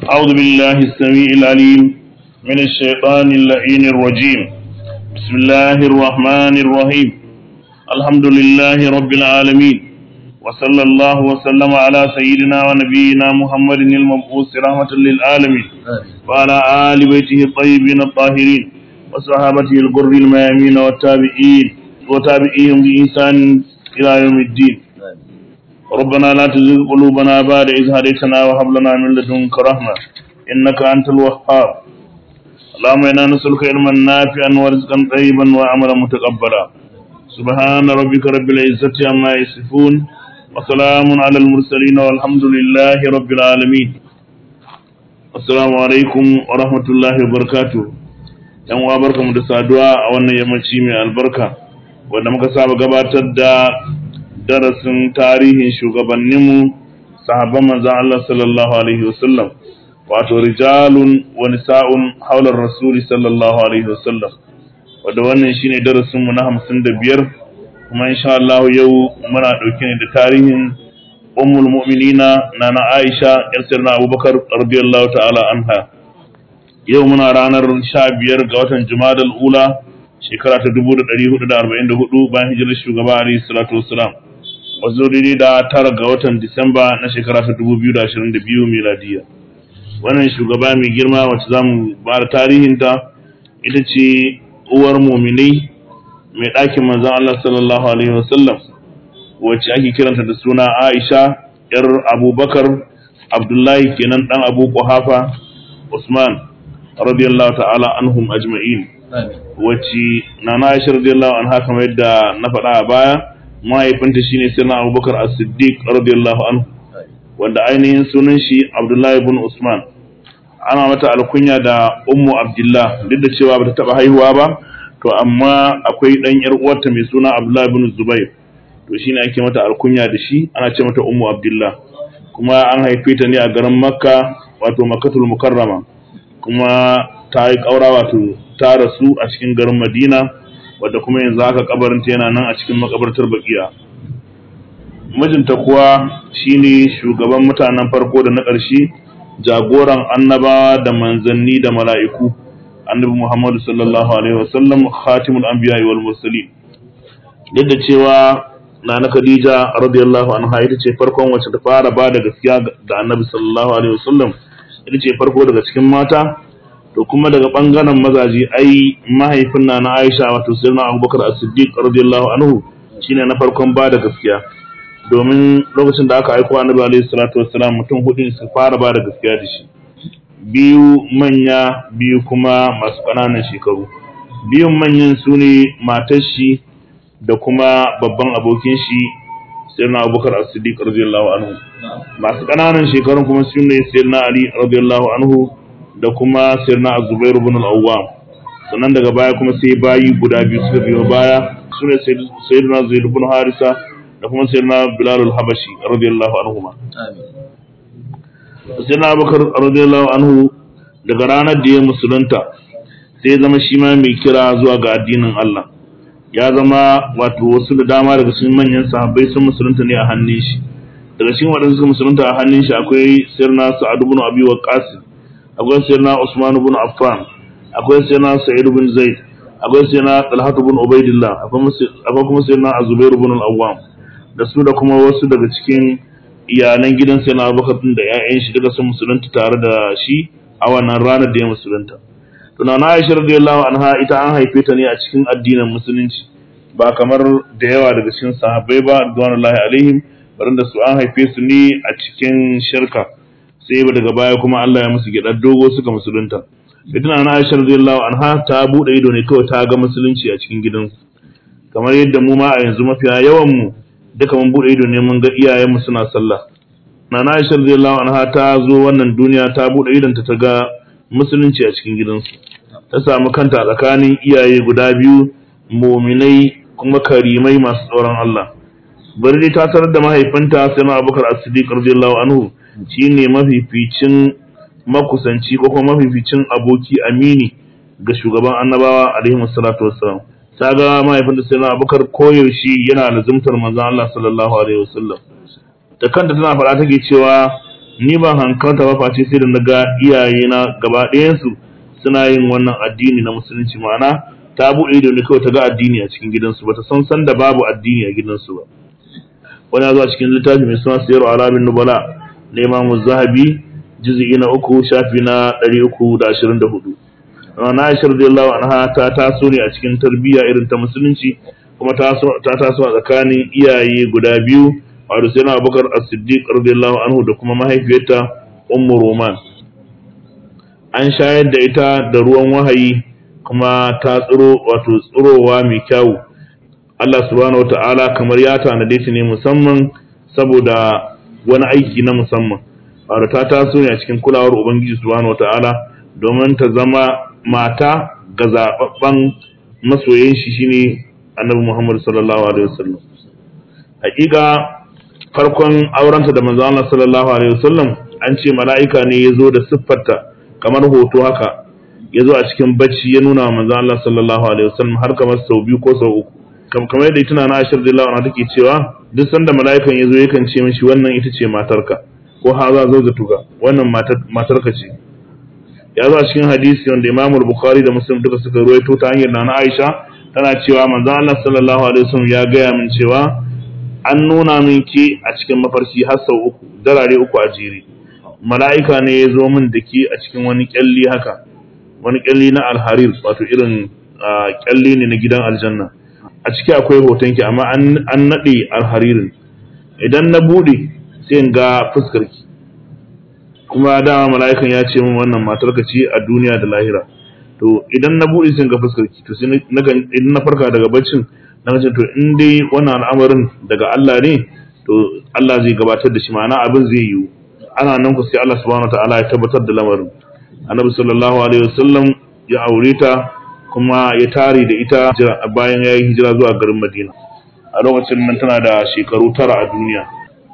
أعوذ بالله السميع العليم من الشيطان اللعين الرجيم بسم الله الرحمن الرحيم الحمد لله رب العالمين وصلى الله وسلم على سيدنا ونبينا محمد المبعوث رحمة للعالمين وعلى آل بيته الطيبين الطاهرين وصحابته الغر الميامين والتابعين وتابعيهم بإحسان إلى يوم الدين ربنا لا تزغ قلوبنا بعد إذ هديتنا وهب لنا من لدنك رحمة إنك أنت الوهاب اللهم إنا نسألك علما نافعا ورزقا طيبا وعملا متقبلا سبحان ربك رب العزة عما يصفون وسلام على المرسلين والحمد لله رب العالمين السلام عليكم ورحمة الله وبركاته yan uwa barkamu da saduwa a wannan yammaci mai albarka wanda muka saba gabatar da darasin tarihin shugabanninmu sahabban manzon Allah sallallahu alaihi wasallam wato rijalun wa nisa'un haular rasuli sallallahu alaihi wasallam wanda wannan shine darasin mu na 55 kuma insha Allah yau muna dauke ne da tarihin ummul mu'minina nana Aisha yar sirna Abubakar radiyallahu ta'ala anha yau muna ranar 15 ga watan Jumadal ula shekara ta 1444 bayan hijirar shugaba alaihi salatu wassalam wazo daidai da tara ga watan Disamba na shekara ta 2022 miladiya. Wannan shugaba mai girma wacce za mu ba da tarihinta ita ce uwar muminai mai ɗakin manzan Allah sallallahu Alaihi wasallam wacce ake kiranta da suna Aisha ‘yar Abubakar Abdullahi kenan ɗan Abu Kuhafa Usman radiyallahu ta'ala anhum ajma'in wacce na na Aisha radiyallahu anha kamar yadda na faɗa a baya mahaifinta shine sirna abubakar as-siddiq radiyallahu anhu wanda ainihin sunan shi abdullahi ibn usman ana mata alkunya da ummu abdullah duk da cewa bata taba haihuwa ba to amma akwai dan yar uwarta mai suna abdullahi ibn zubair to shine ake mata alkunya da shi ana ce mata ummu abdullah kuma an haife ta ne a garin makka wato makkatul mukarrama kuma ta yi kaura wato ta rasu a cikin garin madina wadda kuma yanzu haka kabarinta yana nan a cikin makabartar bakiya mijinta kuwa shine shugaban mutanen farko da na ƙarshe jagoran annabawa da manzanni da mala'iku annabi Muhammadu sallallahu alaihi wasallam khatimul anbiya wal mursalin duk da cewa nana Khadija radiyallahu anha ita ce farkon wacce ta fara ba da gaskiya ga annabi sallallahu alaihi wasallam ita ce farko daga cikin mata to kuma daga bangaren mazaji ai mahaifin na na Aisha wato sayyidina Abubakar As-Siddiq radiyallahu anhu shine na farkon ba da gaskiya domin lokacin da aka aiko Annabi alaihi salatu wassalam mutum hudu su fara ba da gaskiya da shi biyu manya biyu kuma masu ƙananan shekaru biyun manyan su ne matar shi da kuma babban abokin shi sayyidina Abubakar As-Siddiq radiyallahu anhu masu ƙananan shekarun kuma su ne sayyidina Ali radiyallahu anhu da kuma sirna azubairu bin al-awwam sannan daga baya kuma sai bayi guda biyu suka biyo baya sune sayyidina zaid bin harisa da kuma sayyidina bilal al-habashi radiyallahu anhuma sayyidina abubakar radiyallahu anhu daga ranar da ya musulunta sai zama shi ma mai kira zuwa ga addinin Allah ya zama wato wasu da dama daga cikin manyan sahabbai sun musulunta ne a hannun shi daga cikin waɗanda suka musulunta a hannun shi akwai sirna sa'ad ibn abi waqqas akwai sayyidina Usman ibn Affan akwai sayyidina Sa'id ibn Zaid akwai sayyidina Talhat ibn Ubaidillah akwai kuma sayyidina Zubair ibn al-Awwam da su da kuma wasu daga cikin iyalan gidan sayyidina Abubakar din da ƴaƴan shi duka sun musulunta tare da shi a wannan ranar da ya musulunta to na Aisha radiyallahu anha ita an haife ta ne a cikin addinin musulunci ba kamar da yawa daga cikin sahabbai ba radiyallahu alaihim baranda su an haife su ne a cikin shirka sai ba daga baya kuma Allah ya musu gidar dogo suka musulunta idan na Aisha radiyallahu anha ta bude ido ne kawai ta ga musulunci a cikin gidansu kamar yadda mu ma a yanzu mafiya yawan mu duka mun bude ido ne mun ga iyayen mu suna sallah Nana Aisha radiyallahu anha ta zo wannan duniya ta bude idon ta ga musulunci a cikin gidansu ta samu kanta a tsakanin iyaye guda biyu muminai kuma karimai masu tsoron Allah bari dai ta tarar da mahaifinta sai na Abubakar As-Siddiq radiyallahu anhu shine mafificin makusanci ko kuma mafificin aboki amini ga shugaban annabawa alaihi wassalatu wassalam ta ga mahaifinta sai na abubakar koyaushe yana lazumtar manzon Allah sallallahu alaihi wasallam da kanta tana faɗa take cewa ni ban hankalta ba face sai da na ga iyayena gaba ɗayansu suna yin wannan addini na musulunci ma'ana ta buɗe da ni kawai ta ga addini a cikin gidansu ba ta san san da babu addini a gidansu ba wani ya zo a cikin littafi mai suna sayar alamin nubala na imamu zahabi juz'i na uku shafi na ɗari uku da ashirin da hudu na aisha radiyallahu anha ta taso ne a cikin tarbiyya irin ta musulunci kuma ta taso a tsakanin iyaye guda biyu wato sai na abubakar as-siddiq radiyallahu anhu da kuma mahaifiyarta ummu roman an shayar da ita da ruwan wahayi kuma ta tsiro wato tsirowa mai kyawu Allah subhanahu wata'ala kamar ya tanade ta ne musamman saboda wani aiki na musamman wato ta taso ne a cikin kulawar ubangiji subhanahu wata'ala domin ta zama mata ga zababban masoyin shi shine annabi Muhammad sallallahu alaihi wasallam hakika farkon aurenta da manzo Allah sallallahu alaihi wasallam an ce mala'ika ne ya zo da siffarta kamar hoto haka ya zo a cikin bacci ya nuna wa manzo Allah sallallahu alaihi wasallam har kamar sau biyu ko sau uku kamar yadda tuna na Aisha radiyallahu anha take cewa duk sanda mala'ikan ya zo yakan ce mishi wannan ita ce matarka ko haza zawjatuka wannan matar matarka ce ya zo a cikin hadisi wanda Imam Bukhari da Muslim duka suka ruwaito ta hanyar Nana Aisha tana cewa manzo Allah sallallahu alaihi wasallam ya gaya min cewa an nuna min ke a cikin mafarki har sau uku darare uku a jere mala'ika ne ya zo min da ke a cikin wani kyalli haka wani kyalli na alharir wato irin kyalli ne na gidan aljanna a ciki akwai hotonki amma an naɗe alharirin idan na buɗe sai in ga fuskarki kuma dama mala'ikan ya ce min wannan matarka ce a duniya da lahira to idan na buɗe sai in ga fuskarki to sai idan na farka daga baccin na ce to in dai wannan al'amarin daga Allah ne to Allah zai gabatar da shi ma'ana abin zai yiwu ana nan ku sai Allah subhanahu wataala ya tabbatar da lamarin annabi sallallahu alaihi wasallam ya aure ta kuma ya tare da ita bayan ya yi hijira zuwa garin Madina a lokacin nan tana da shekaru tara a duniya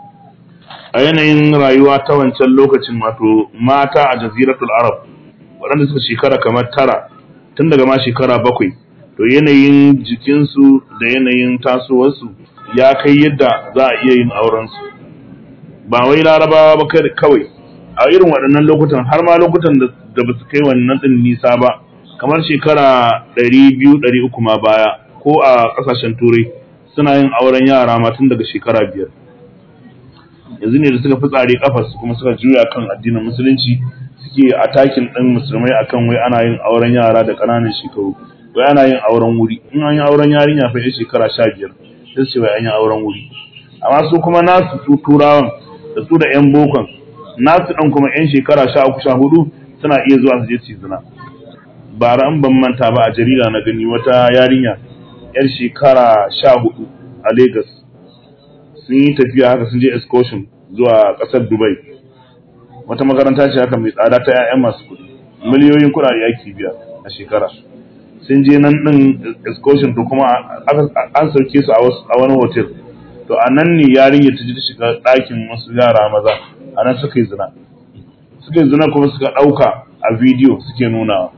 a yanayin rayuwa ta wancan lokacin wato mata a jaziratul arab waɗanda suka shekara kamar tara tun daga ma shekara bakwai to yanayin jikinsu da yanayin tasowarsu ya kai yadda za a iya yin aurensu ba wai larabawa ba kawai a irin waɗannan lokutan har ma lokutan da ba su kai wannan ɗin nisa ba kamar shekara ɗari biyu ɗari uku ma baya ko a ƙasashen turai suna yin auren yara ma tun daga shekara biyar yanzu ne da suka fi tsare kafarsu kuma suka juya kan addinin musulunci suke atakin ɗin musulmai akan wai ana yin auren yara da ƙananan shekaru wai ana yin auren wuri in an yi auren yarinya fa shekara sha biyar sai su ce wai an yi auren wuri amma su kuma nasu su turawan da su da yan bokon nasu ɗan kuma yan shekara sha uku sha hudu suna iya zuwa su je su zina bara an ban manta ba a jarida na gani wata yarinya yar shekara sha hudu a Lagos sun yi tafiya haka sun je excursion zuwa ƙasar Dubai wata makaranta ce haka mai tsada ta 'ya'yan masu kuɗi miliyoyin kuɗaɗe ake biya a shekara sun je nan ɗin excursion to kuma an sauke su a wani hotel to a nan ne yarinya ta ji ta shiga ɗakin wasu yara maza a nan suka yi zina suka yi zina kuma suka ɗauka a bidiyo suke nunawa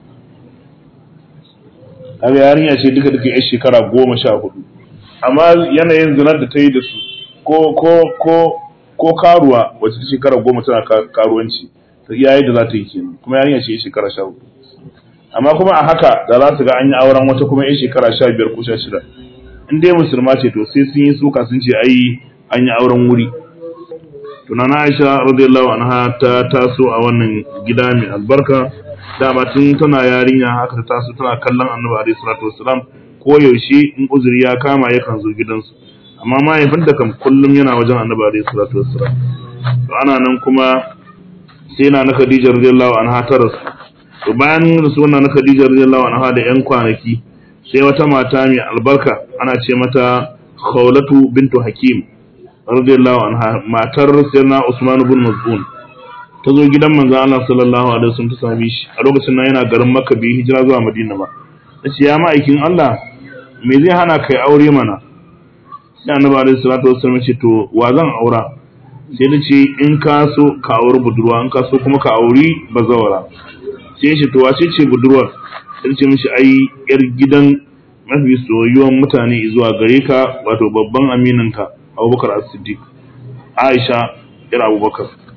kaga yarinya ce duka duka yar shekara goma sha hudu amma yanayin zinar da ta yi da su ko ko ko ko karuwa wacce ta shekara goma tana karuwanci ta iya da za ta yi kenan kuma yarinya ce yar shekara sha hudu amma kuma a haka da za su ga an yi auren wata kuma yar shekara sha biyar ko sha shida in dai musulma ce to sai sun yi suka sun ce ai an yi auren wuri tunana aisha radiyallahu anha ta taso a wannan gida mai albarka dama tun tana yarinya haka ta taso tana kallon annabi alaihi salatu wassalam ko yaushe in uzuri ya kama yakan zo gidansu amma mahaifinta kam kullum yana wajen annabi alaihi salatu wassalam to ana nan kuma sai na na Khadija radiyallahu anha ta rasu to bayan rasuwar na Khadija radiyallahu anha da yan kwanaki sai wata mata mai albarka ana ce mata Khawlatu bintu Hakim radiyallahu anha matar sayyidina Usman ibn Maz'un ta zo gidan manzon Allah sallallahu alaihi wasallam ta same shi a lokacin nan yana garin Makka bai hijira zuwa Madina ba tace ya ma'aikin Allah me zai hana kai aure mana sai Annabi alaihi salatu wasallam ce to wa zan aura sai ta ce in ka so ka auri budurwa in ka so kuma ka auri bazawara sai shi to wace ce budurwar sai ce mishi ai yar gidan mafi soyuwan mutane zuwa gare ka wato babban amininka Abubakar As-Siddiq Aisha yar Abubakar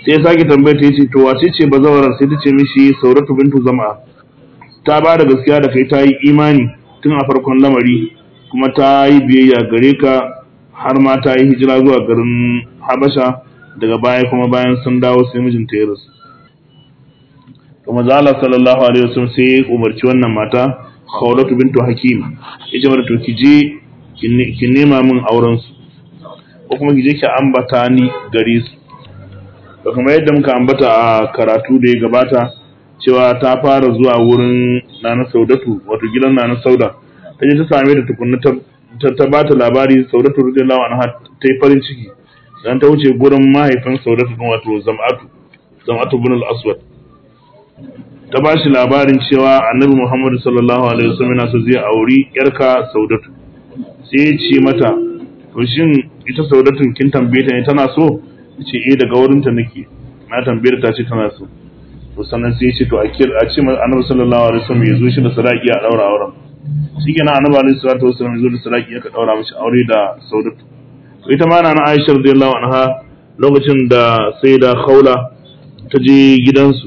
sai ya sake tambaya ta yace to wace ce bazawarar sai ta ce mishi sauratu bintu zama ta ba da gaskiya da kai ta yi imani tun a farkon lamari kuma ta yi biyayya gare ka har ma ta yi hijira zuwa garin habasha daga baya kuma bayan sun dawo sai mijinta ya rasu to manzo Allah sallallahu alaihi wasallam sai ya umarci wannan mata Khawlatu bintu Hakim yace mata to ki je ki nema min auren su ko kuma ki je ki ambata ni gare su to kuma yadda muka ambata a karatu da ya gabata cewa ta fara zuwa wurin Nana Saudatu wato gidan Nana Sauda ta je ta same ta tukunna ta ta bata labari Saudatu radiyallahu anha ta yi farin ciki dan ta wuce gurin mahaifin Saudatu wato Zam'atu Zam'atu bin al-Aswad ta ba shi labarin cewa annabi Muhammadu sallallahu alaihi wasallam yana so zai auri yarka Saudatu sai ya ce mata to shin ita Saudatun kin tambaye ta ne tana so ce eh daga wurin ta nake na tambayar ta ce tana so to sannan sai ya ce to a kir a ce annabi sallallahu alaihi wasallam ya zo shi da sadaki a daura auren shikenan annabi alaihi salatu wasallam ya zo da sadaki aka daura mishi aure da Saudatu to ita ma na Aisha radiyallahu anha lokacin da sai da Khawla ta je gidansu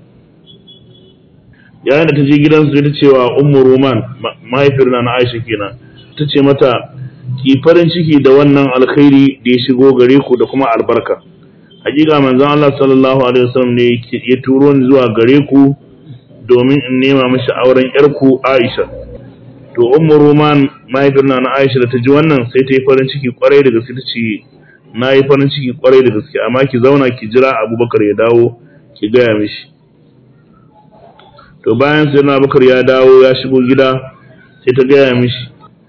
yayin da ta je gidansu ta cewa ummu roman mahaifiyar na aisha kenan ta ce mata ki farin ciki da wannan alkhairi da ya shigo gare ku da kuma albarka hakika manzon Allah sallallahu alaihi wasallam ne ya turo ni zuwa gare ku domin in nema mishi auren yarku Aisha to ummu roman mahaifiyar na aisha da ta ji wannan sai ta yi farin ciki kwarai da gaske ta ce na yi farin ciki kwarai da gaske amma ki zauna ki jira abubakar ya dawo ki gaya mishi to bayan sai na bakar ya dawo ya shigo gida sai ta gaya mishi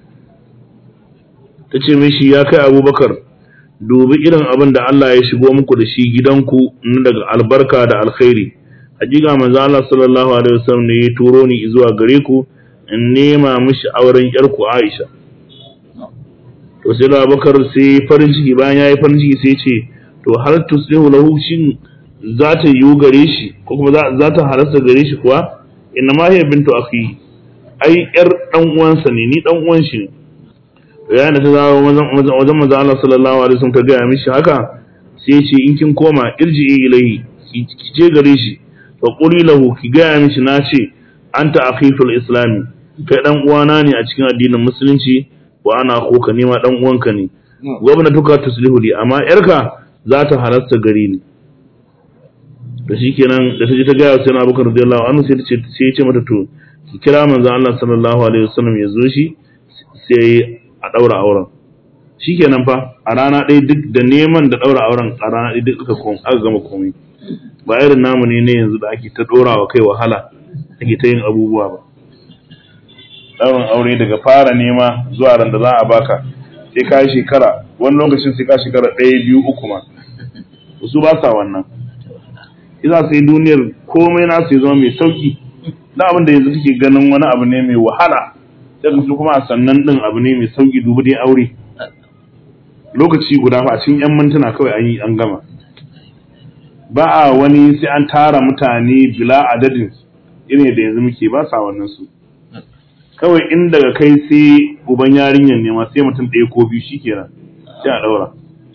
ta ce mishi ya kai abubakar dubi irin abin da Allah ya shigo muku da shi gidanku na daga albarka da alkhairi hakika manzo Allah sallallahu alaihi wasallam ne ya turo ni zuwa gare ku in nema mishi auren yarku Aisha to sai Abubakar sai farin ciki bayan yayi farin ciki sai ce to hal tuslihu lahu shin za ta yiwu gare shi ko kuma za ta halasta gare shi kuwa inna ma hiya bintu akhi ai yar dan uwansa ne ni dan uwan shi ne yayin da ta zawo wajen manzo Allah sallallahu alaihi wasallam ta gaya mishi haka sai ya ce in kin koma irji'i ilaihi ki je gare shi fa quli lahu ki gaya mishi na ce anta akhi fil islami kai dan uwana ne a cikin addinin musulunci wa ana akhuka ne ma dan uwanka ne gwamnatuka tuslihu li amma yarka za ta halasta gare ni da shi kenan da ta ji ta gaya sai na abubakar radiyallahu anhu sai ce sai ya ce mata to ki kira manzon Allah sallallahu alaihi wasallam ya zo shi sai a daura auren shikenan fa a rana ɗaya duk da neman da daura auren a rana ɗaya duk aka kom aka gama komai ba irin namu ne ne yanzu da ake ta dora wa kai wahala ake ta yin abubuwa ba daurin aure daga fara nema zuwa ran da za a baka sai ka shekara wani lokacin sai ka shekara ɗaya biyu uku ma su ba sa wannan iza sai duniyar komai na su zama mai sauki da abin da yanzu kake ganin wani abu ne mai wahala sai su kuma a sannan din abu ne mai sauki dubu dai aure lokaci guda fa a cikin yan mintuna kawai an yi an gama ba a wani sai an tara mutane bila adadin irin da yanzu muke ba sa wannan su kawai in daga kai sai uban yarinyar ne ma sai mutum ɗaya ko biyu shikenan sai a ɗaura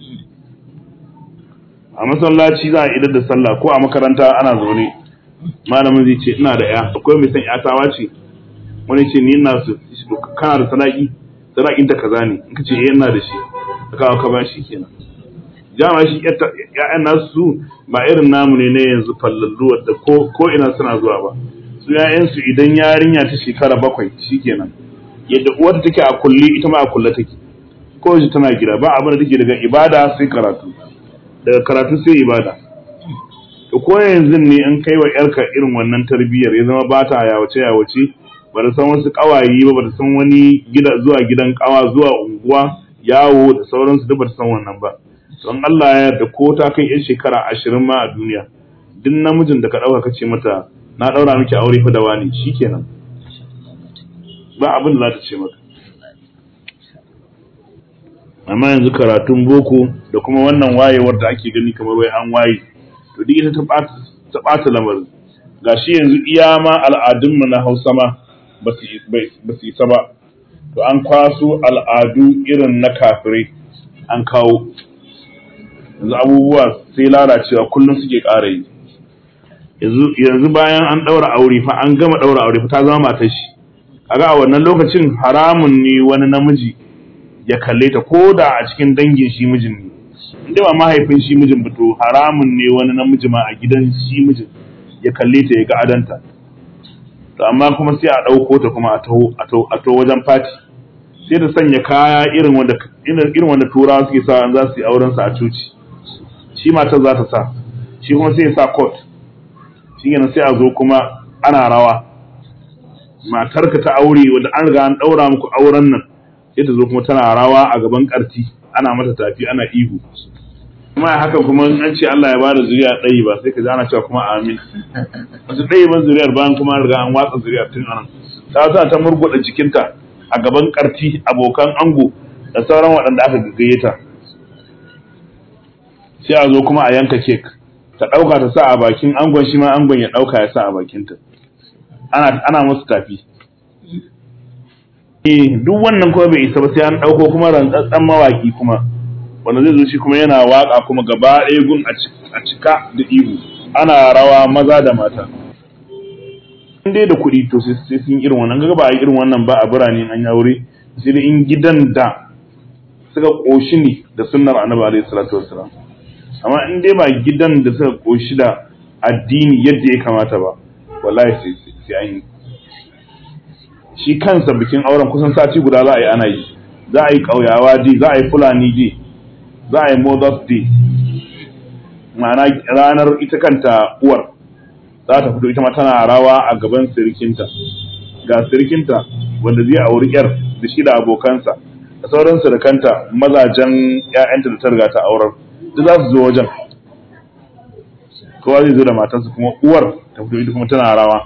a masallaci za a idar da sallah ko a makaranta ana zaune malamin zai ce ina da ya akwai mai san ya tawa ce wani ce ni ina su kana da sadaki sadakin ta kaza ne in ka ce eh ina da shi ka kawo ka ba shi kenan jama shi ya'yan nasu ba irin namu ne na yanzu fallallu wadda ko ko ina suna zuwa ba su ya'yan su idan yarinya ta shekara bakwai shikenan yadda uwarta take a kulle ita ma a kulle take ko tana gida ba abin da take daga ibada sai karatu daga karatu sai ibada to ko yanzu ne an kai wa yarka irin wannan tarbiyyar ya zama ba ta yawace yawace ba ta san wasu kawayi ba ba ta san wani gida zuwa gidan kawa zuwa unguwa yawo da sauransu duk ba ta san wannan ba don Allah ya yarda ko ta kai yan shekara ashirin ma a duniya duk namijin da ka ɗauka ka ce mata na ɗaura miki aure fa da wani shikenan ba abin da za ta ce maka amma yanzu karatun boko da kuma wannan wayewar da ake gani kamar wai an waye to duk ita ta ɓata lamarin gashi yanzu iya ma al'adunmu na hausa ma ba su isa ba to an kwaso al'adu irin na kafirai an kawo yanzu abubuwa sai lalacewa kullum suke ƙara yi yanzu bayan an ɗaura aure fa an gama ɗaura aure fa ta zama matar shi kaga a wannan lokacin haramun ne wani namiji ya kalle ta ko da a cikin dangin shi mijin ne inda ba mahaifin shi mijin ba to haramun ne wani namiji ma a gidan shi mijin ya kalle ta ya ga adanta to amma kuma sai a ɗauko ta kuma a taho a taho wajen fati sai ta sanya kaya irin wanda irin wanda turawa suke sa an za su yi auren sa a coci shi matar za ta sa shi kuma sai ya sa coat shi kenan sai a zo kuma ana rawa matarka ta aure wanda an riga an daura muku auren nan sai ta zo kuma tana rawa a gaban karti ana mata tafi ana ihu kuma haka kuma an ce Allah ya bada zuriya ɗaya ba sai ka ji ana cewa kuma amin wasu ɗaya ban zuriyar bayan kuma an riga an watsa zuriyar tun anan ta sa ta murguɗa jikinta a gaban karti abokan ango da sauran waɗanda aka gayyata sai a zo kuma a yanka kek ta ɗauka ta sa a bakin angon shi ma angon ya ɗauka ya sa a bakinta ana ana musu tafi eh duk wannan kuma bai isa ba sai an ɗauko kuma rantsatsen mawaki kuma wanda zai zo shi kuma yana waka kuma gaba ɗaya gun a cika da ihu ana rawa maza da mata in dai da kuɗi to sai sun irin wannan ga ba a irin wannan ba a birane an yi aure sai da in gidan da suka ƙoshi ne da sunnar annabi alaihi salatu wassalam amma in dai ba gidan da suka ƙoshi da addini yadda ya kamata ba wallahi sai sai an yi shi kansa bikin auren kusan sati guda za a yi ana yi za a yi ƙauyawa day za a yi fulani day za a yi mother's day ma'ana ranar ita kanta uwar za ta fito ita ma tana rawa a gaban sirikinta ga sirikinta wanda zai auri yar da shi da abokansa da sauran sirikanta mazajen 'ya'yanta da ta riga ta aurar duk za su zo wajen kowa zai zo da matarsa kuma uwar ta fito ita kuma tana rawa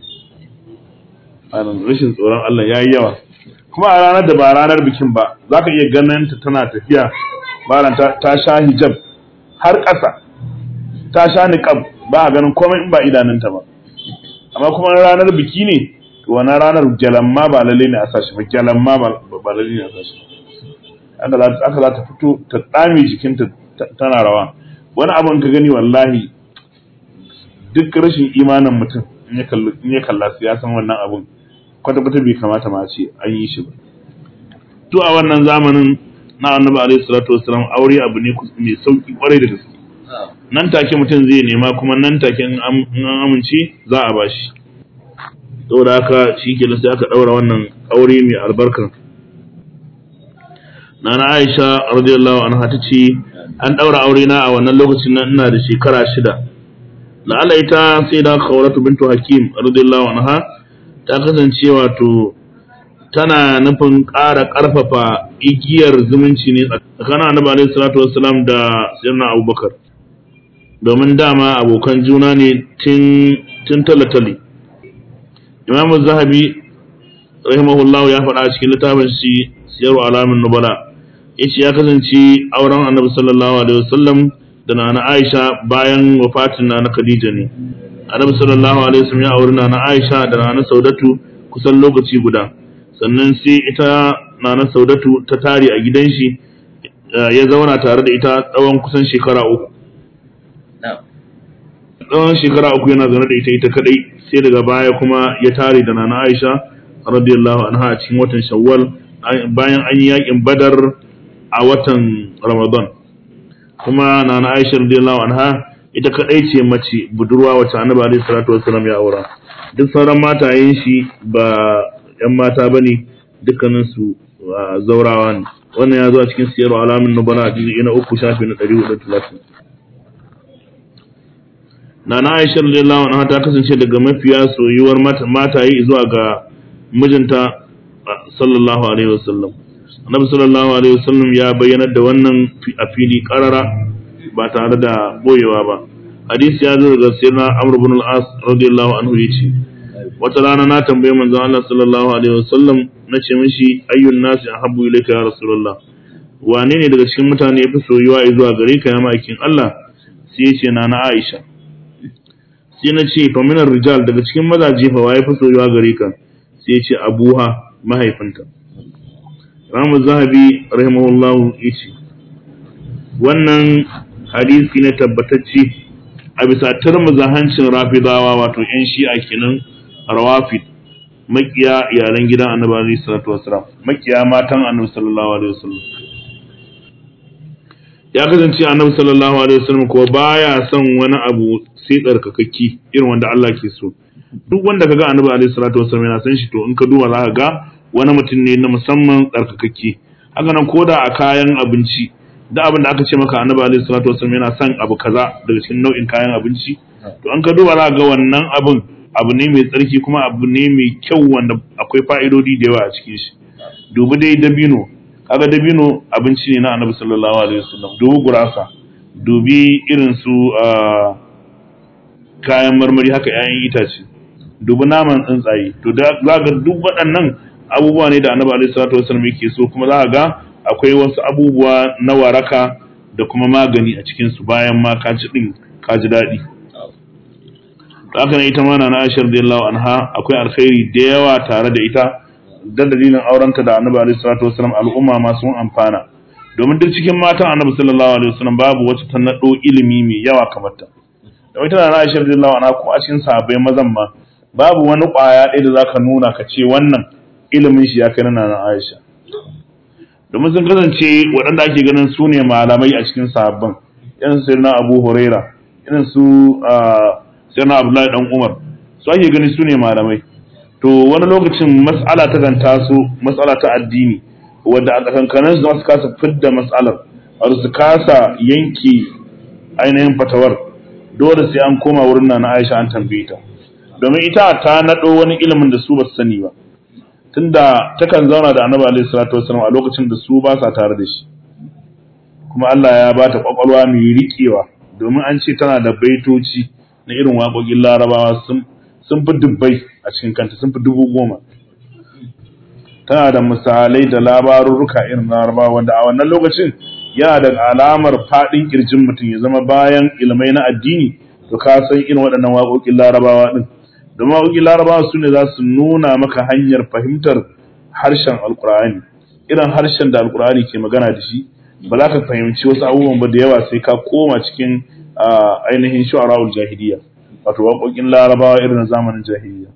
rashin tsoron Allah ya yi yawa kuma a ranar da ba ranar bikin ba za ka iya ganin ta tana tafiya bayan ta sha hijab har ƙasa ta sha niqab ba a ganin komai in ba idanunta ba amma kuma ranar biki ne to wannan ranar jalamma ba lalle ne a sashi ba jalamma ba lalle ne a sashi aka za ta fito ta tsame jikinta tana rawa wani abin ka gani wallahi duk rashin imanin mutum in ya kalla su ya san wannan abun kwata-kwata bai kamata ma ce an yi shi ba to a wannan zamanin na annabi alaihi salatu wasalam aure abu ne mai sauki kwarai da gaske nan take mutum zai nema kuma nan take in an amince za a bashi saboda haka shi ke sai aka daura wannan aure mai albarka nana Aisha radiyallahu anha ta ce an daura aure na a wannan lokacin nan ina da shekara shida la'ala ita sai da khawratu bintu hakim radiyallahu anha ta kasance wato tana nufin ƙara ƙarfafa igiyar zumunci ne tsakanin annabi alaihi salatu wassalam da sayyidina abubakar domin dama abokan juna ne tun talatali imamu zahabi rahimahullahu ya faɗa a cikin littafin shi siyarwa alamin nubala yace ya kasance auren annabi sallallahu alaihi wasallam da nana aisha bayan wafatin nana khadija ne annabi sallallahu alaihi wasallam ya auri nana aisha da nana saudatu kusan lokaci guda sannan sai ita nana saudatu ta tare a gidan shi ya zauna tare da ita tsawon kusan shekara uku tsawon shekara uku yana zaune da ita ita kadai sai daga baya kuma ya tare da nana Aisha radiyallahu anha a cikin watan Shawwal bayan an yi yakin Badar a watan Ramadan kuma nana Aisha radiyallahu anha ita kadai ce mace budurwa wacce Annabi alaihi salatu wassalam ya aura duk sauran matayen shi ba yan mata bane dukkanin su zaurawa ne wannan ya zo a cikin siyar alamin nubala a jiji na uku shafi na 430 Nana Aisha radiyallahu anha ta kasance daga mafiya soyuwar mataye zuwa ga mijinta sallallahu alaihi wasallam. Annabi sallallahu alaihi wasallam ya bayyanar da wannan a fili karara ba tare da boyewa ba. Hadisi ya zo daga sayyidina Amr ibn al-As radiyallahu anhu yace wata rana na tambaye manzon Allah sallallahu alaihi wasallam nace mishi ayyun nasi ahabbu ilayka ya rasulullah wane ne daga cikin mutane yafi soyuwa zuwa gare ka ya ma'aikin Allah sai yace na na Aisha sai na ce fa minar rijal daga cikin mazaje fa waye fi soyuwa gare ka sai ya ce abuha mahaifinta Ramu Zahabi rahimahullahu yace wannan hadisi ne tabbatacce a bisa turmuza hancin rafidawa wato yan shi'a kenan rawafid makiya iyalan gidan annabi alaihi salatu wasalam makiya matan annabi sallallahu alaihi wasallam ya kasance annabi sallallahu alaihi wasallam ko baya son wani abu sai tsarkakakki irin wanda Allah ke so duk wanda kaga annabi alaihi salatu wasallam yana san shi to in ka duba za ka ga wani mutum ne na musamman tsarkakakke haka nan koda a kayan abinci da abin da aka ce maka annabi alaihi salatu wasallam yana son abu kaza daga cikin nau'in kayan abinci to an ka duba za ka ga wannan abin abu ne mai tsarki kuma abu ne mai kyau wanda akwai fa'idodi da yawa a cikin shi dubi dai dabino kaga dabino abinci ne na annabi sallallahu alaihi wasallam dubi gurasa dubi irin su kayan marmari haka 'ya'yan itace dubi naman tsuntsaye to da za ga duk waɗannan abubuwa ne da annabi alaihi salatu wasallam yake so kuma za ga akwai wasu abubuwa na waraka da kuma magani a cikin su bayan ma ka ci din ka ji daɗi haka ne ita ma na Aisha radiyallahu anha akwai alkhairi da yawa tare da ita da dalilin aurenta da Annabi alaihi salatu wasallam al'umma ma sun amfana domin duk cikin matan Annabi sallallahu alaihi wasallam babu wacce ta nado ilimi mai yawa kamar ta da ita na Aisha radiyallahu anha ko a cikin sahabbai mazan ma babu wani kwaya ɗaya da zaka nuna ka ce wannan ilimin shi ya kai na Nana Aisha domin sun kasance waɗanda ake ganin su ne malamai a cikin sahabban irin su na Abu Huraira irin su sai na Abdullahi dan Umar su ake gani su ne malamai to wani lokacin mas'ala ta kan taso mas'ala ta addini wadda a tsakankanin su su kasa fidda mas'alar har su kasa yanke ainihin fatawar dole sai an koma wurin na Aisha an tambaye ta domin ita ta nado wani ilimin da su ba su sani ba tunda takan zauna da Annabi alaihi salatu wasallam a lokacin da su ba sa tare da shi kuma Allah ya ba ta kwakwalwa mai riƙewa domin an ce tana da baitoci na irin waƙoƙin larabawa sun fi dubbai a cikin kanta sun fi dubu goma tana da misalai da labarurruka irin larabawa wanda a wannan lokacin yana da alamar faɗin ƙirjin mutum ya zama bayan ilmai na addini to ka san irin waɗannan waƙoƙin larabawa ɗin domin waƙoƙin larabawa su ne za su nuna maka hanyar fahimtar harshen alƙur'ani irin harshen da alƙur'ani ke magana da shi ba za ka fahimci wasu abubuwan ba da yawa sai ka koma cikin ainihin shu'ara'ul jahiliya wato waƙoƙin larabawa irin zamanin jahiliya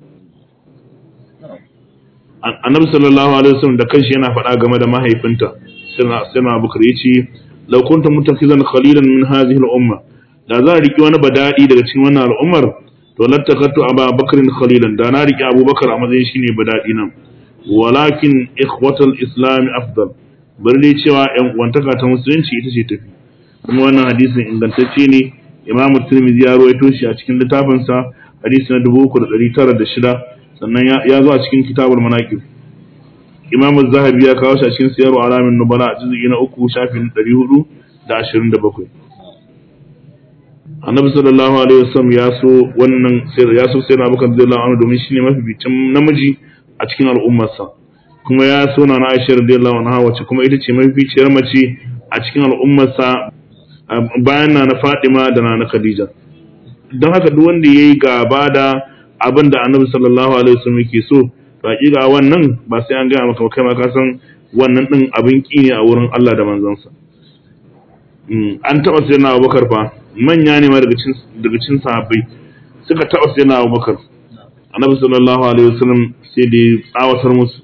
annabi sallallahu alaihi wasallam da kanshi yana faɗa game da mahaifinta sirna abubakar yace law kunta muttakhizan khalilan min hadhihi al-umma da za a riki wani badadi daga cikin wannan al'ummar to lattakattu aba bakrin khalilan da na riki abubakar a matsayin shine badadi nan walakin ikhwatul islam afdal bari dai cewa yan uwantaka ta musulunci ita ce tafi kuma wannan hadisin ingantacce ne imamu tirmidhi ya ruwaito shi a cikin littafinsa hadisi na 3906 sannan ya zo a cikin kitabul manaqib imamu zahabi ya kawo shi a cikin siyar alamin nubala a juz'i na uku shafin 427 annabi sallallahu alaihi wasallam ya so wannan ya so sai na bakar radiyallahu anhu domin shine mafificin namiji a cikin al'ummarsa kuma ya so na Aisha radiyallahu anha wacce kuma ita ce mafificiyar mace a cikin al'ummarsa bayan na na Fatima da na na Khadija don haka duk wanda yayi gaba da abin da Annabi sallallahu alaihi wasallam yake so to hakika wannan ba sai an gaya maka kai ma ka san wannan din abin ki ne a wurin Allah da manzansa an taba sai na Abubakar fa manya ne ma daga cikin daga cikin sahabbai suka taba sai na Abubakar Annabi sallallahu alaihi wasallam sai da tsawatar musu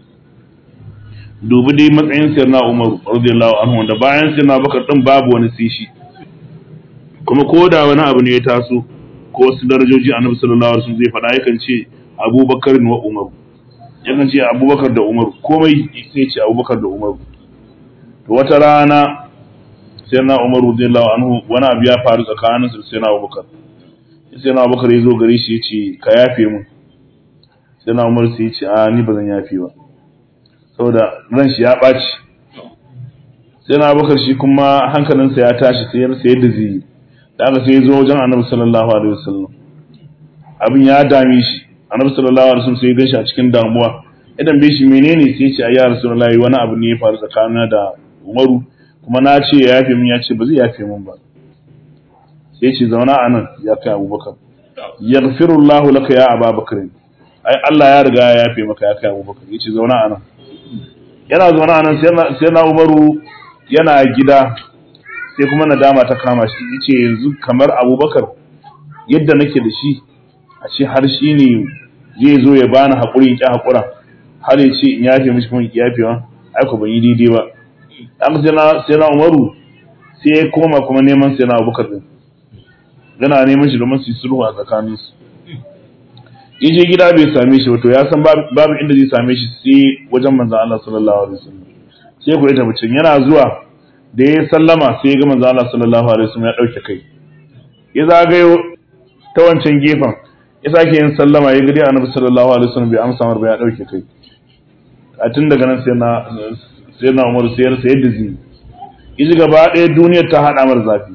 dubi dai matsayin sirna Umar radiyallahu anhu wanda bayan sirna Bakar din babu wani sai shi kuma ko da wani abu ne ya taso ko wasu darajoji Annabi sallallahu alaihi wasallam zai faɗa yakan ce Abubakar wa Umar yakan ce Abubakar da Umar komai sai ce Abubakar da Umar to wata rana sirna Umar radiyallahu anhu wani abu ya faru tsakanin su sirna Abubakar sirna Abubakar ya zo gare shi ya ce ka yafe mun sirna Umar sai ya ce a ni ba zan yafe ba saboda ran shi ya ɓaci sai na bakar shi kuma hankalinsa ya tashi sai ya rasa yadda zai yi da aka sai ya zo wajen annabi sallallahu alaihi wasallam abin ya dame shi annabi sallallahu alaihi wasallam sai ya ganshi a cikin damuwa idan bai shi menene sai ya ce ayya rasulullahi wani abu ne ya faru tsakanina da Umaru kuma na ce ya yafe min ya ce ba zai yafe min ba sai ya ce zauna a nan ya kai Abubakar yaghfirullahu laka ya Abubakar ai Allah ya riga ya yafe maka ya kai Abubakar ya ce zauna a nan yana zaune a nan sai na umaru yana gida sai kuma nadama ta kama shi yace yanzu kamar abubakar yadda nake da shi a ce har shi ne zai zo ya bani haƙuri in ƙi haƙura har ya ce in yafe mishi kuma in ƙi yafewa ai ko ban yi daidai ba an sai na sai na umaru sai ya koma kuma neman sai na abubakar din yana neman shi domin su yi sulhu a tsakaninsu in je gida bai same shi ba to ya san babu inda zai same shi sai wajen manzon Allah sallallahu alaihi wasallam sai ku ita mutum yana zuwa da ya sallama sai ya ga manzon Allah sallallahu alaihi wasallam ya dauke kai ya zagayo ta wancan gefen ya sake yin sallama ya gari annabi sallallahu alaihi wasallam bai amsa mar ba ya dauke kai a tun daga nan sai na sai na Umar sai ya rasa yadda zai yi gaba ɗaya duniyar ta hada mar zafi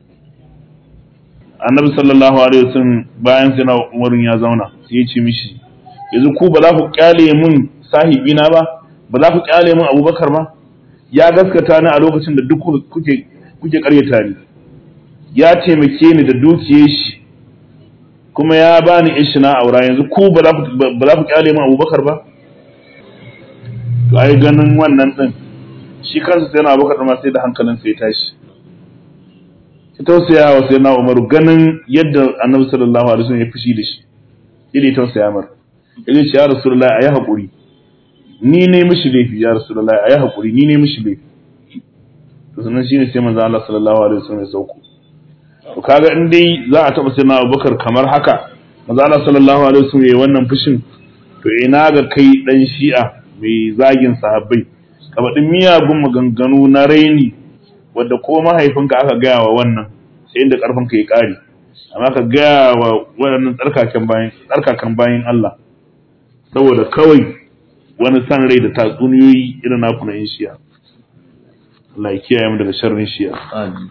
annabi sallallahu alaihi wasallam bayan sai na Umar ya zauna sai ya ce mishi yanzu ku ba za ku kyale mun sahibi na ba ba za ku kyale mun Abubakar ba ya gaskata ni a lokacin da duk kuke kuke karyata ni ya taimake ni da dukiyar shi kuma ya bani ishi na aura yanzu ku ba za ku kyale min abubakar ba to ai ganin wannan din shi kansa sai na abubakar ma sai da hankalin sai tashi ya tausaya wa sai na umaru ganin yadda annabi sallallahu alaihi wasallam ya fushi da shi yadda ya tausaya mar ya ce ya rasulullahi ayi hakuri ni ne mishi laifi ya rasulullahi ayi hakuri ni ne mishi laifi to sannan shine sai manzo Allah sallallahu alaihi wasallam ya sauko to kaga in dai za a taba sai na Abubakar kamar haka manzo Allah sallallahu alaihi wasallam yayi wannan fushin to ina ga kai dan Shi'a mai zagin sahabbai kabadin miyagun maganganu na raini wanda ko mahaifinka aka gaya wa wannan sai inda karfin ka ya kare amma ka gaya wa waɗannan tsarkakan bayan tsarkakan bayan Allah saboda kawai wani san rai da tatsuniyoyi irin naku na yin Shi'a Allah ya kiyaye mu daga sharrin Shi'a Amin.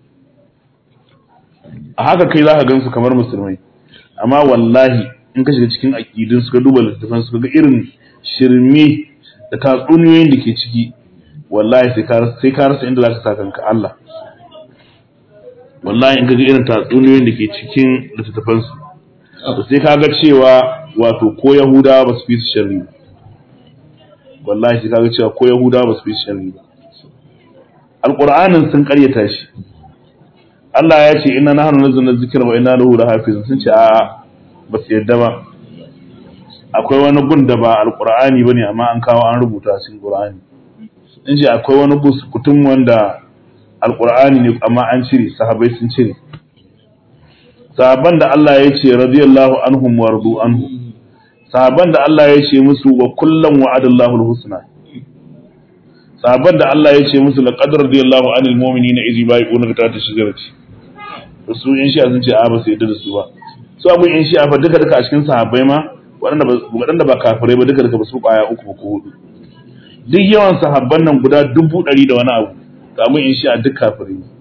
a haka kai za ka gansu kamar musulmai amma wallahi in ka shiga cikin aƙidun su ka duba littattafan su ga irin shirme da tatsuniyoyin da ke ciki wallahi sai ka sai ka rasa inda za ka sa kanka Allah wallahi in ka ga irin tatsuniyoyin da ke cikin littattafan su to sai ka ga cewa wato ko Yahudawa ba su fi su sharri ba wallahi sai ka ga cewa ko Yahudawa ba su fi su sharri ba Alƙur'anin sun ƙaryata shi Allah ya ce inna nahnu nazzalna dhikra wa inna lahu lahafizun sun ce a ba su yadda ba akwai wani gun da ba alqur'ani bane amma an kawo an rubuta cikin qur'ani sun ce akwai wani bus kutum wanda alqur'ani ne amma an cire sahabbai sun cire sahabban da Allah ya ce radiyallahu anhum wa radu anhu sahabban da Allah ya ce musu wa kullam wa'adallahu alhusna sahabban da Allah ya ce musu laqad radiyallahu anil mu'minina idh yubayyi'unaka tahta shajarati su in shi'a sun ce a ba su yadda da su ba su abu in shi'a fa duka duka a cikin sahabbai ma waɗanda ba waɗanda ba kafirai ba duka duka ba su kwaya uku ko hudu duk yawan sahabban nan guda dubu ɗari da wani abu to abu in shi'a duk kafirai ne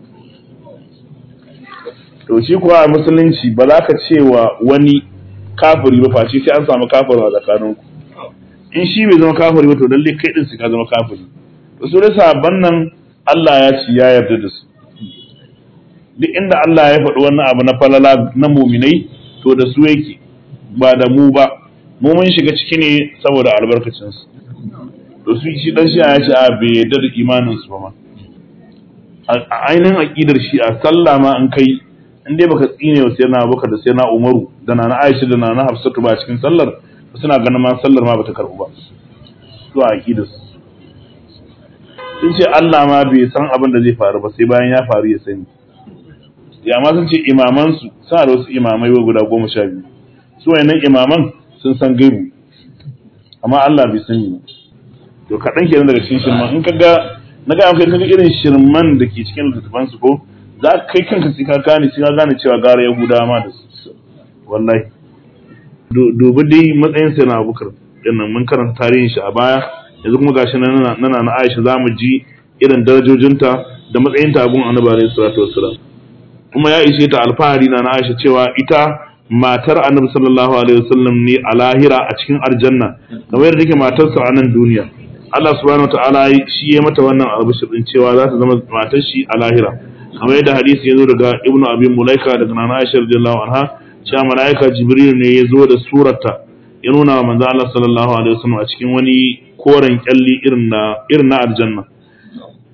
to shi kuwa a musulunci ba za ka ce wa wani kafiri ba face sai an samu kafiri a tsakaninku in shi bai zama kafiri ba to lalle kai din su ka zama kafiri to su dai sahabban nan Allah ya ci ya yarda da su duk inda Allah ya faɗi wannan abu na falala na muminai to da su yake ba da mu ba mu mun shiga ciki ne saboda albarkacin su to su shi dan shi'a ya ce a bai yarda da imanin su ba ma a ainihin aqidar shi'a sallah ma an kai in dai baka tsine wa sai na Abubakar da sai na Umaru da na Aisha da na Hafsatu ba cikin sallar suna ganin ma sallar ma bata karbu ba su a aqidar su sun ce Allah ma bai san abin da zai faru ba sai bayan ya faru ya sani ya ma sun ce imaman su suna da wasu imamai wa guda goma sha biyu su wayannan imaman sun san gaibu amma Allah bai sani ba to kaɗan kenan daga cikin shirman in ka ga na ga kai kaga irin shirman da ke cikin littattafan su ko za ka kai kanka sai ka gane sai ka gane cewa gara Yahudawa ma da su wallahi dubi dai matsayin sai na Abubakar dinnan mun karanta tarihin shi a baya yanzu kuma gashi nan nana na Aisha za mu ji irin darajojinta da matsayinta a gun Annabi alaihi salatu wassalam kuma ya ishe ta alfahari na Aisha cewa ita matar Annabi sallallahu alaihi wasallam ne a lahira a cikin aljanna kamar yadda take matarsa a nan duniya Allah subhanahu wataala shi ya mata wannan albishir din cewa za ta zama matar shi a lahira kamar yadda hadisi ya zo daga Ibn Abi Mulaika daga Nana Aisha radiyallahu anha cewa malaika Jibril ne ya zo da surata ya nuna wa manzo Allah sallallahu alaihi wasallam a cikin wani koren kyalli irin na irin na aljanna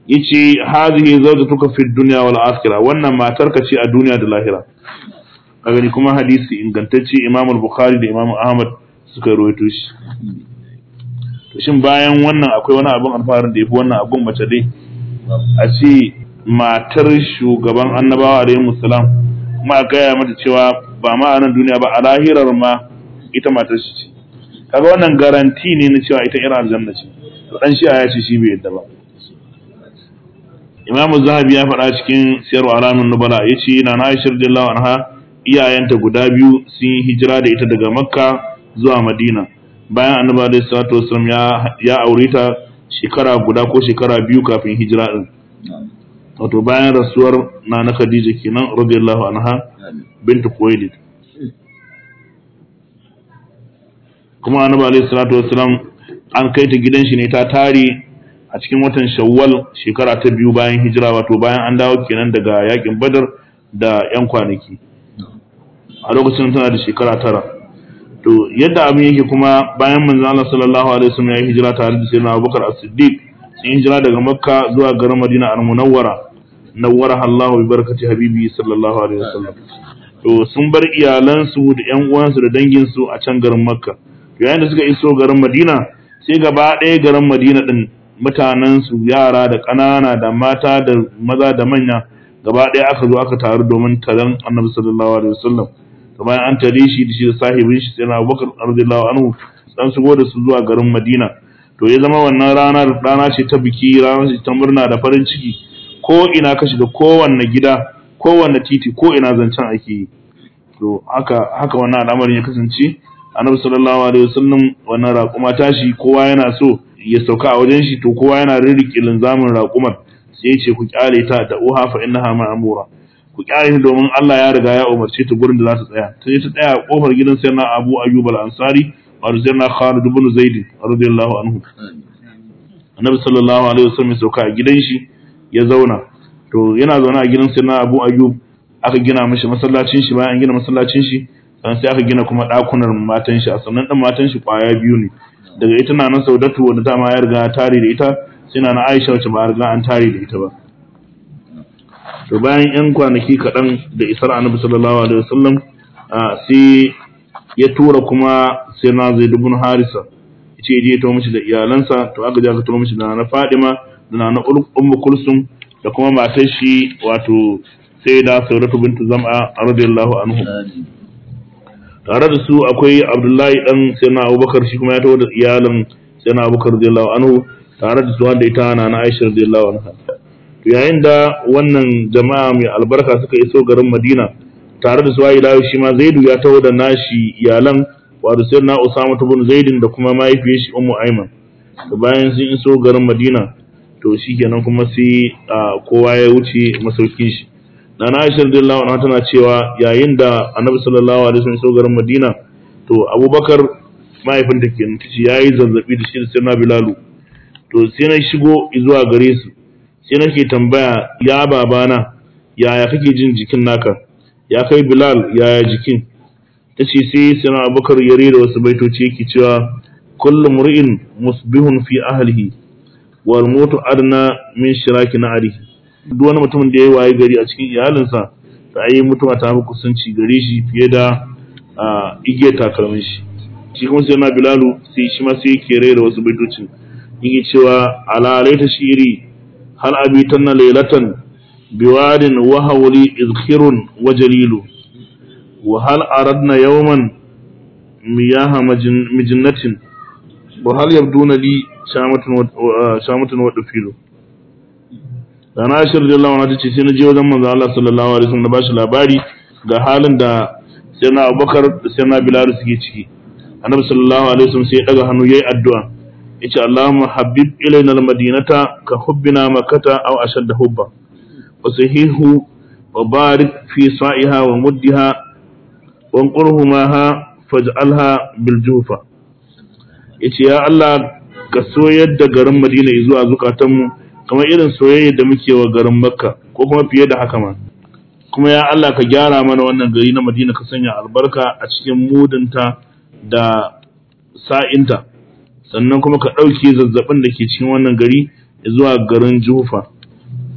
yace hadhihi zawjatuka fi dunya wal akhirah wannan matarka ce a duniya da lahira a gani kuma hadisi ingantacce Imam al-Bukhari da Imam Ahmad suka rawaito shi to shin bayan wannan akwai wani abun alfaharin da yafi wannan abun mace dai a ce matar shugaban annabawa alayhi musallam kuma a gaya mata cewa ba ma a nan duniya ba a lahirar ma ita matar shi ce kaga wannan garanti ne na cewa ita irin aljanna ce to dan shi ya ce shi bai yadda ba Imam Zahabi ya faɗa cikin siyarwa alamun nubala ya ce na na Aisha radiyallahu anha iyayenta guda biyu sun yi hijira da ita daga Makka zuwa Madina bayan Annabi alaihi salatu wasallam ya ya aure ta shekara guda ko shekara biyu kafin hijira din wato bayan rasuwar Nana Khadija kenan radiyallahu anha bintu Khuwailid kuma Annabi alaihi salatu wasallam an kai ta gidan shi ne ta tare a cikin watan shawwal shekara ta biyu bayan hijira wato bayan an dawo kenan daga yakin badar da yan kwanaki a lokacin tana da shekara tara to yadda abin yake kuma bayan manzo Allah sallallahu alaihi wasallam ya hijira tare da sayyidina Abubakar As-Siddiq sun hijira daga Makka zuwa garin Madina al-Munawwara nawwara Allahu bi barakati habibi sallallahu alaihi wasallam to sun bar iyalansu da ƴan uwansu da danginsu a can garin Makka yayin da suka iso garin Madina sai gaba ɗaya garin Madina din mutanensu yara da ƙanana da mata da maza da manya gaba ɗaya aka zo aka taru domin taron annabi sallallahu alaihi wasallam to bayan an tare shi da shi da sahibin shi sai na Abubakar radiyallahu anhu dan shigo da su zuwa garin Madina to ya zama wannan rana rana ce ta biki rana ce ta murna da farin ciki ko ina ka shiga kowanne gida kowanne titi ko ina zancen ake yi to haka haka wannan al'amarin ya kasance annabi sallallahu alaihi wasallam wannan raƙuma tashi kowa yana so ya sauka a wajen shi to kowa yana rirriƙe linzamin raƙumar sai ya ce ku kyale ta da uha fa innaha ma'mura ku kyale ta domin Allah ya riga ya umarce ta gurin da za ta tsaya ta je ta tsaya a kofar gidan sayyidina Abu Ayyub al-Ansari wa sayyidina Khalid ibn Zaid radiyallahu anhu annabi sallallahu alaihi wasallam ya sauka a gidan shi ya zauna to yana zaune a gidan sayyidina Abu Ayyub aka gina mishi masallacin shi bayan an gina masallacin shi sannan sai aka gina kuma ɗakunan matan shi a sannan ɗan matan shi kwaya biyu ne daga ita na nan saudatu wanda ta ma ya riga tare da ita sai na aisha wacce ba a riga an tare da ita ba to bayan yan kwanaki kaɗan da isar annabi sallallahu alaihi wasallam sai ya tura kuma sai na zai dubun harisa ya ce je to mishi da iyalansa to aka je aka tura mishi da na fadima da na ummu kulsum da kuma matar shi wato sai da saudatu bintu zam'a radiyallahu anhu tare da su akwai abdullahi dan sayyidina abubakar shi kuma ya taho da iyalin sayyidina abubakar radiyallahu anhu tare da su wanda ita na na aisha radiyallahu anha to yayin da wannan jama'a mai albarka suka iso garin madina tare da su ayi lawo shi ma zaidu ya taho da nashi iyalan wato sayyidina usama ibn zaidin da kuma mahaifiyar shi ummu aiman to bayan sun iso garin madina to shikenan kuma sai kowa ya wuce masaukin shi Nana Aisha radiyallahu anha tana cewa yayin da Annabi sallallahu alaihi wasallam ya garin Madina to Abubakar mahaifinta kenan tace yayi zazzabi da shi da Sayyidina Bilalu to sai na shigo zuwa gare su sai nake tambaya ya babana yaya kake jin jikin naka ya kai Bilal yaya jikin tace sai Sayyidina Abubakar ya rera wasu baitoci yake cewa kullu mur'in musbihun fi ahlihi wal mutu adna min shiraki na'rihi duk wani mutumin da ya yi waye gari a cikin iyalinsa ta yi mutuwa ta fi kusanci gare shi fiye da igiyar takalmin shi shi kuma sai na bilalu sai shi ma sai yake rera wasu baitocin yake cewa ala laita shiri hal abitan na lailatan biwadin wa hawli izkhirun wa jalilu wa hal aradna yawman miyaha mijinnatin wa hal yabduna li shamatun wa dafilu Rana Aisha radiyallahu anha tace sai na je wajen manzo Allah sallallahu alaihi wasallam na bashi labari ga halin da sai na Abubakar da sai na Bilal suke ciki. Annabi sallallahu alaihi wasallam sai ya daga hannu yayi addu'a. Yace Allahumma habib ilaina almadinata ka hubbina makkata aw ashadda hubba. Wa sahihu wa barik fi sa'iha wa muddiha wa qurhumaha faj'alha bil jufa. Yace ya Allah ka soyar da garin Madina zuwa zukatanmu kamar irin soyayya da muke wa garin Makka ko kuma fiye da haka ma kuma ya Allah ka gyara mana wannan gari na Madina ka sanya albarka a cikin mudunta da sa'inta sannan kuma ka ɗauke zazzabin da ke cikin wannan gari zuwa garin Jufa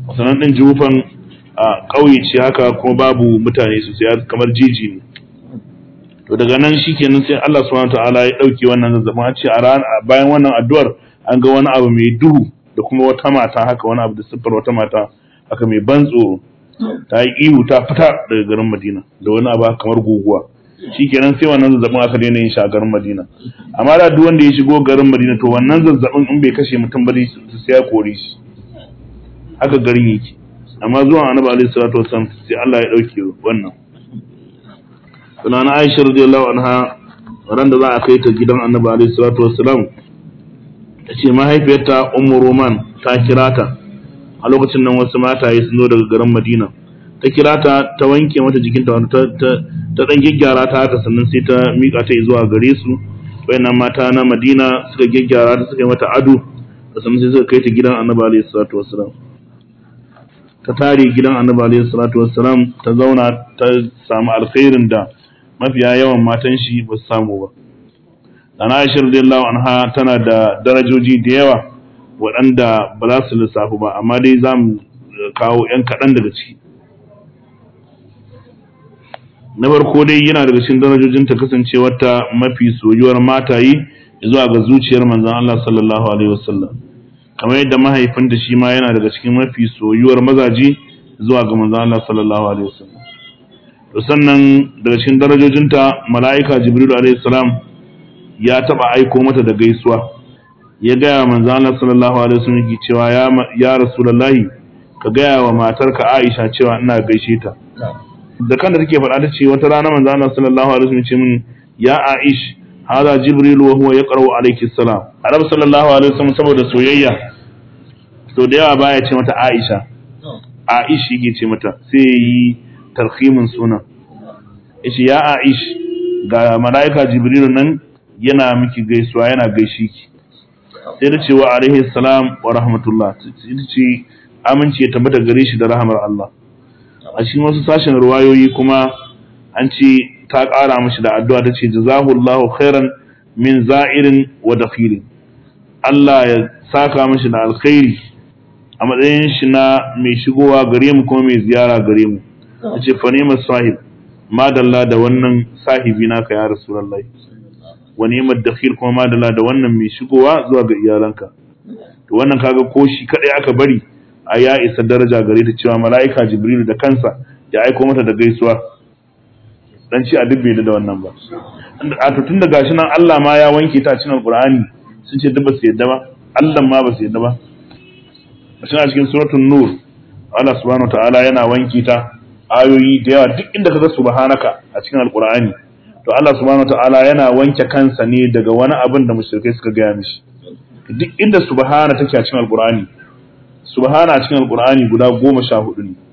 sannan din jufan a ƙauye ce haka kuma babu mutane sosai kamar jiji ne to daga nan shikenan sai Allah subhanahu wataala ya dauke wannan zazzabin a ce a ran bayan wannan addu'ar an ga wani abu mai duhu da kuma wata mata haka wani abu da siffar wata mata haka mai ban tsoro ta yi ihu ta fita daga garin Madina da wani abu kamar guguwa shikenan sai wannan zazzabin aka daina yin shi a garin Madina amma da duk wanda ya shigo garin Madina to wannan zazzabin in bai kashe mutum ba sai ya kore shi haka garin yake amma zuwan Annabi alaihi salatu wasallam sai Allah ya dauke wannan sunan Aisha radiyallahu anha ran da za a kai ta gidan Annabi alaihi salatu wasallam ta ce mahaifiyarta Ummu Roman ta kira ta a lokacin nan wasu mataye sun zo daga garin Madina ta kira ta ta wanke mata jikinta wani ta ta dan gyaggyara ta haka sannan sai ta mika ta zuwa gare su wayannan mata na Madina suka gyaggyara ta suka yi mata ado sannan sai suka kai ta gidan Annabi alaihi salatu wasallam ta tare gidan Annabi alaihi salatu wasallam ta zauna ta samu alkhairin da mafiya yawan matan shi ba su samu ba Ana Aisha radiyallahu anha tana da darajoji da yawa waɗanda ba za su lissafu ba amma dai za mu kawo 'yan kaɗan daga ciki na farko dai yana daga cikin darajojin ta kasancewar ta mafi soyuwar matayi zuwa ga zuciyar manzon Allah sallallahu alaihi wasallam kamar yadda mahaifinta shi ma yana daga cikin mafi soyuwar mazaje zuwa ga manzon Allah sallallahu alaihi wasallam to sannan daga cikin darajojinta mala'ika jibril alaihi salam ya taba aiko mata da gaisuwa ya gaya manzo Allah sallallahu alaihi wasallam yake cewa ya ya rasulullahi ka gaya wa matarka Aisha cewa ina gaishe ta da kan da take faɗa ta ce wata rana manzo Allah sallallahu alaihi wasallam ce min ya Aish hada jibril wa huwa yaqra'u alayki salam Arab sallallahu alaihi wasallam saboda soyayya to da yawa baya ce mata Aisha Aish yake ce mata sai yi tarhimin sunan yace ya Aish ga malaika jibril nan yana miki gaisuwa yana gaishe ki sai da cewa alaihi salam wa rahmatullah ita ce aminci ya tabbata gare shi da rahmar Allah a cikin wasu sashen ruwayoyi kuma an ce ta ƙara mashi da addu'a ta ce jazahullahu khairan min za'irin wa dakhilin Allah ya saka mashi da alkhairi a matsayin shi na mai shigowa gare mu kuma mai ziyara gare mu ta ce fa sahib madalla da wannan sahibi naka ya rasulullahi wa ni'mat dakhil kuma madalla da wannan mai shigowa zuwa ga iyalanka to wannan kaga ko shi kadai aka bari a ya isa daraja gare ta cewa mala'ika jibril da kansa ya aiko mata da gaisuwa dan ci a duk bai da wannan ba a to tun da gashi nan Allah ma ya wanke ta cikin alqur'ani sun ce duk ba su yadda ba Allah ma ba su yadda ba a cikin suratul nur Allah subhanahu wataala yana wanke ta ayoyi da yawa duk inda kaga subhanaka a cikin alqur'ani to Allah subhanahu wataala yana wanke kansa ne daga wani abin da mushrikai suka gaya mishi duk inda subhana take a cikin alqur'ani subhana a cikin alqur'ani guda goma sha hudu ne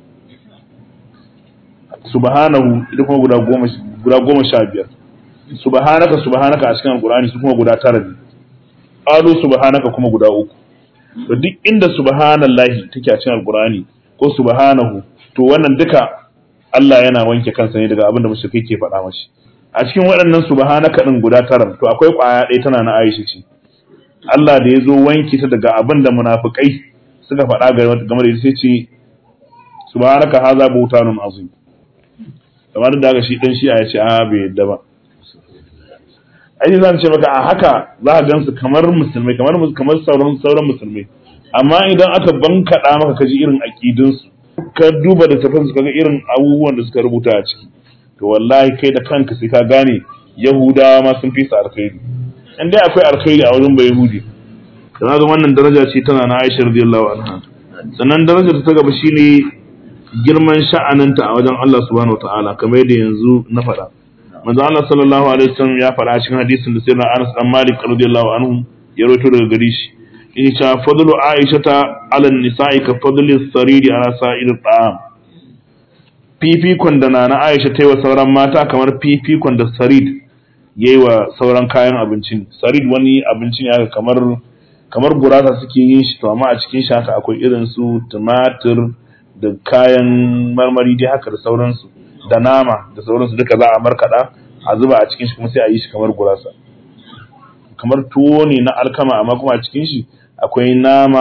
subhanahu ita kuma guda goma guda goma sha biyar subhanaka subhanaka a cikin alqur'ani su kuma guda tara ne qalu subhanaka kuma guda uku to duk inda subhanallahi take a cikin alqur'ani ko subhanahu to wannan duka Allah yana wanke kansa ne daga abin da mushrikai ke faɗa mashi a cikin waɗannan subhanaka din guda tara to akwai ƙwaya ɗaya tana na Aisha ce Allah da ya zo wanke ta daga abin da munafikai suka faɗa game da ita sai ce subhanaka haza buhtanun azim kamar da haka shi dan shi ya ce a bai yadda ba ai zan ce maka a haka za ka gansu kamar musulmai kamar kamar sauran sauran musulmai amma idan aka bankaɗa maka kaji irin aqidun su ka duba da tafin su kaga irin abubuwan da suka rubuta a ciki to wallahi kai da kanka sai ka gane yahudawa ma sun fi su alkhairi in dai akwai alkhairi a wurin bai yahudi kana ga wannan daraja ce tana na Aisha radiyallahu anha sannan darajar ta gaba shine girman sha'aninta a wajen Allah subhanahu wataala kamar yadda yanzu na faɗa manzo Allah sallallahu alaihi wasallam ya faɗa cikin hadisin da sayyidina Anas dan Malik radiyallahu anhu ya rawaito daga gare shi yake cewa fadlu Aisha ta ala nisa'i ka fadli sariri ala sa'ir ta'am fifikon da na Aisha ta yi wa sauran mata kamar fifikon da sarid yayi wa sauran kayan abincin sarid wani abinci ne haka kamar kamar gurasa suke yin shi to amma a cikin shi haka akwai irin su tumatir da kayan marmari dai haka da sauransu da nama da sauransu duka za a markaɗa a zuba a cikin shi kuma sai a yi shi kamar gurasa kamar tuwo ne na alkama amma kuma a cikin shi akwai nama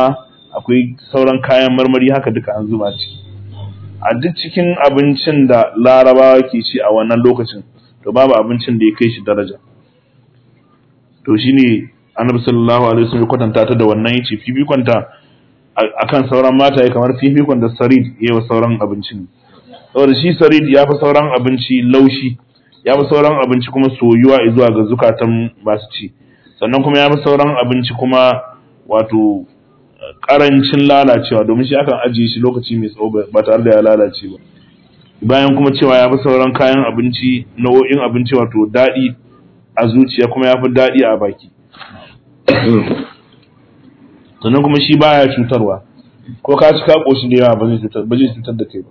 akwai sauran kayan marmari haka duka an zuba ciki a duk cikin abincin da larabawa ke ci a wannan lokacin to babu abincin da ya kai shi daraja to shine annabi sallallahu alaihi wasallam ya kwatanta ta da wannan yace fifikonta akan sauran mata ya kamar fifikon da sarid ya wa sauran abincin saboda shi sarid ya fi sauran abinci laushi ya fi sauran abinci kuma soyuwa zuwa ga zukatan masu ci sannan kuma ya fi sauran abinci kuma wato karancin lalacewa domin shi akan ajiye shi lokaci mai tsawo ba tare da ya lalace ba bayan kuma cewa ya fi sauran kayan abinci nau'o'in abinci wato daɗi a zuciya kuma ya fi daɗi a baki sannan kuma shi baya cutarwa ko ka ci ka ƙoshi da yawa ba zai cutar ba zai cutar da kai ba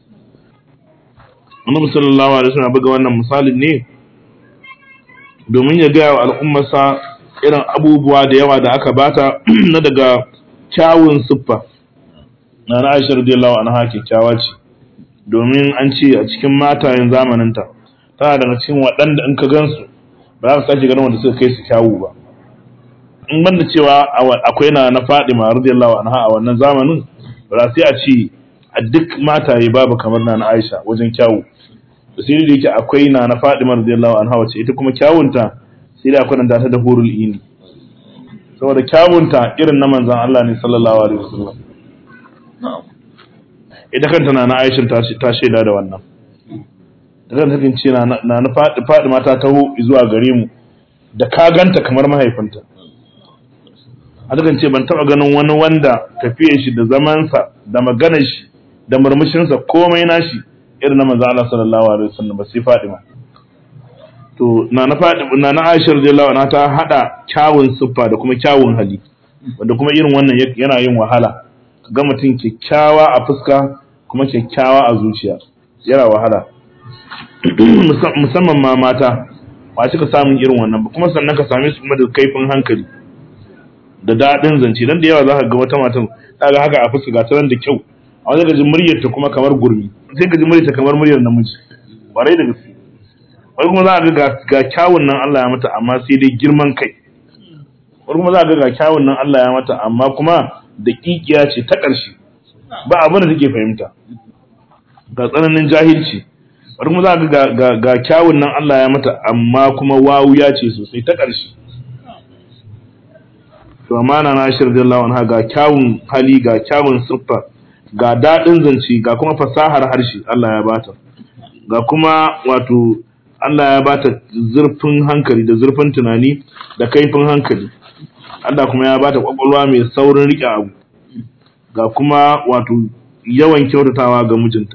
annabi sallallahu alaihi wasallam buga wannan misalin ne domin ya gaya wa al'ummarsa irin abubuwa da yawa da aka bata na daga kyawun siffa na na Aisha radiyallahu anha kyakkyawa ce domin an ce a cikin matayen zamaninta tana daga cikin waɗanda in ka gansu ba za ka sake ganin wanda suka kai su kyawu ba in banda cewa akwai na na Fadima radiyallahu anha a wannan zamanin ba sai a ce a duk mataye babu kamar na na Aisha wajen kyawu sai da yake akwai na na Fadima radiyallahu anha wace ita kuma kyawunta sai da akwai ta da hurul ini saboda kyawunta irin na manzon Allah ne sallallahu alaihi wasallam ita kanta na na Aisha ta ta shaida da wannan da kanta take ce na na Fadima ta taho zuwa gare mu da ka ganta kamar mahaifinta a dukan ce ban taba ganin wani wanda tafiyar shi da zamansa da maganar shi da murmushinsa komai nashi irin na manzo Allah sallallahu alaihi wasallam ba sai Fadima to na na Fadima na na Aisha radiyallahu anha ta hada kyawun siffa da kuma kyawun hali wanda kuma irin wannan yana yin wahala ga mutum kyakkyawa a fuska kuma kyakkyawa a zuciya yana wahala musamman ma mata ba cika samun irin wannan ba kuma sannan ka same su kuma da kaifin hankali da daɗin zance dan da yawa za ka ga wata matan ta ga haka a fuska ga ta da kyau a wani gajin muryar ta kuma kamar gurmi sai ka ji muryar ta kamar muryar namiji ƙwarai da gaske wani kuma za a ga ga kyawun nan Allah ya mata amma sai dai girman kai wani kuma za a ga ga kyawun nan Allah ya mata amma kuma da kikiya ce ta ƙarshe ba abin da take fahimta ga tsananin jahilci wani kuma za a ga ga kyawun nan Allah ya mata amma kuma wawuya ce sosai ta ƙarshe to amana na ashir radiyallahu anha ga kyawun hali ga kyawun siffa ga daɗin zance ga kuma fasahar harshe Allah ya bata ga kuma wato Allah ya bata zurfin hankali da zurfin tunani da kaifin hankali Allah kuma ya bata kwakwalwa mai saurin riƙe abu ga kuma wato yawan kyautatawa ga mijinta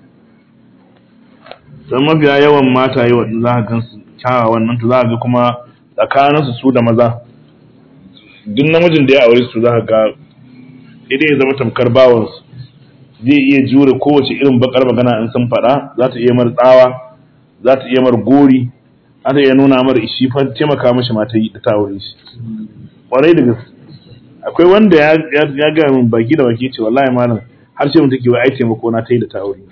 don mafiya yawan mata yi waɗanda za ka gan su kyawawan nan to za ka ga kuma tsakaninsu su da maza duk namijin da ya aure su za ka ga idan ya zama tamkar bawansu zai iya jure kowace irin bakar magana in sun faɗa za ta iya mar tsawa za ta iya mar gori za ta iya nuna mar ishi fa taimaka mashi mata yi ta aure shi kwarai da gaske akwai wanda ya ya ga min baki da baki ce wallahi malam har ce mun take wai ai taimako na ta yi da ta aure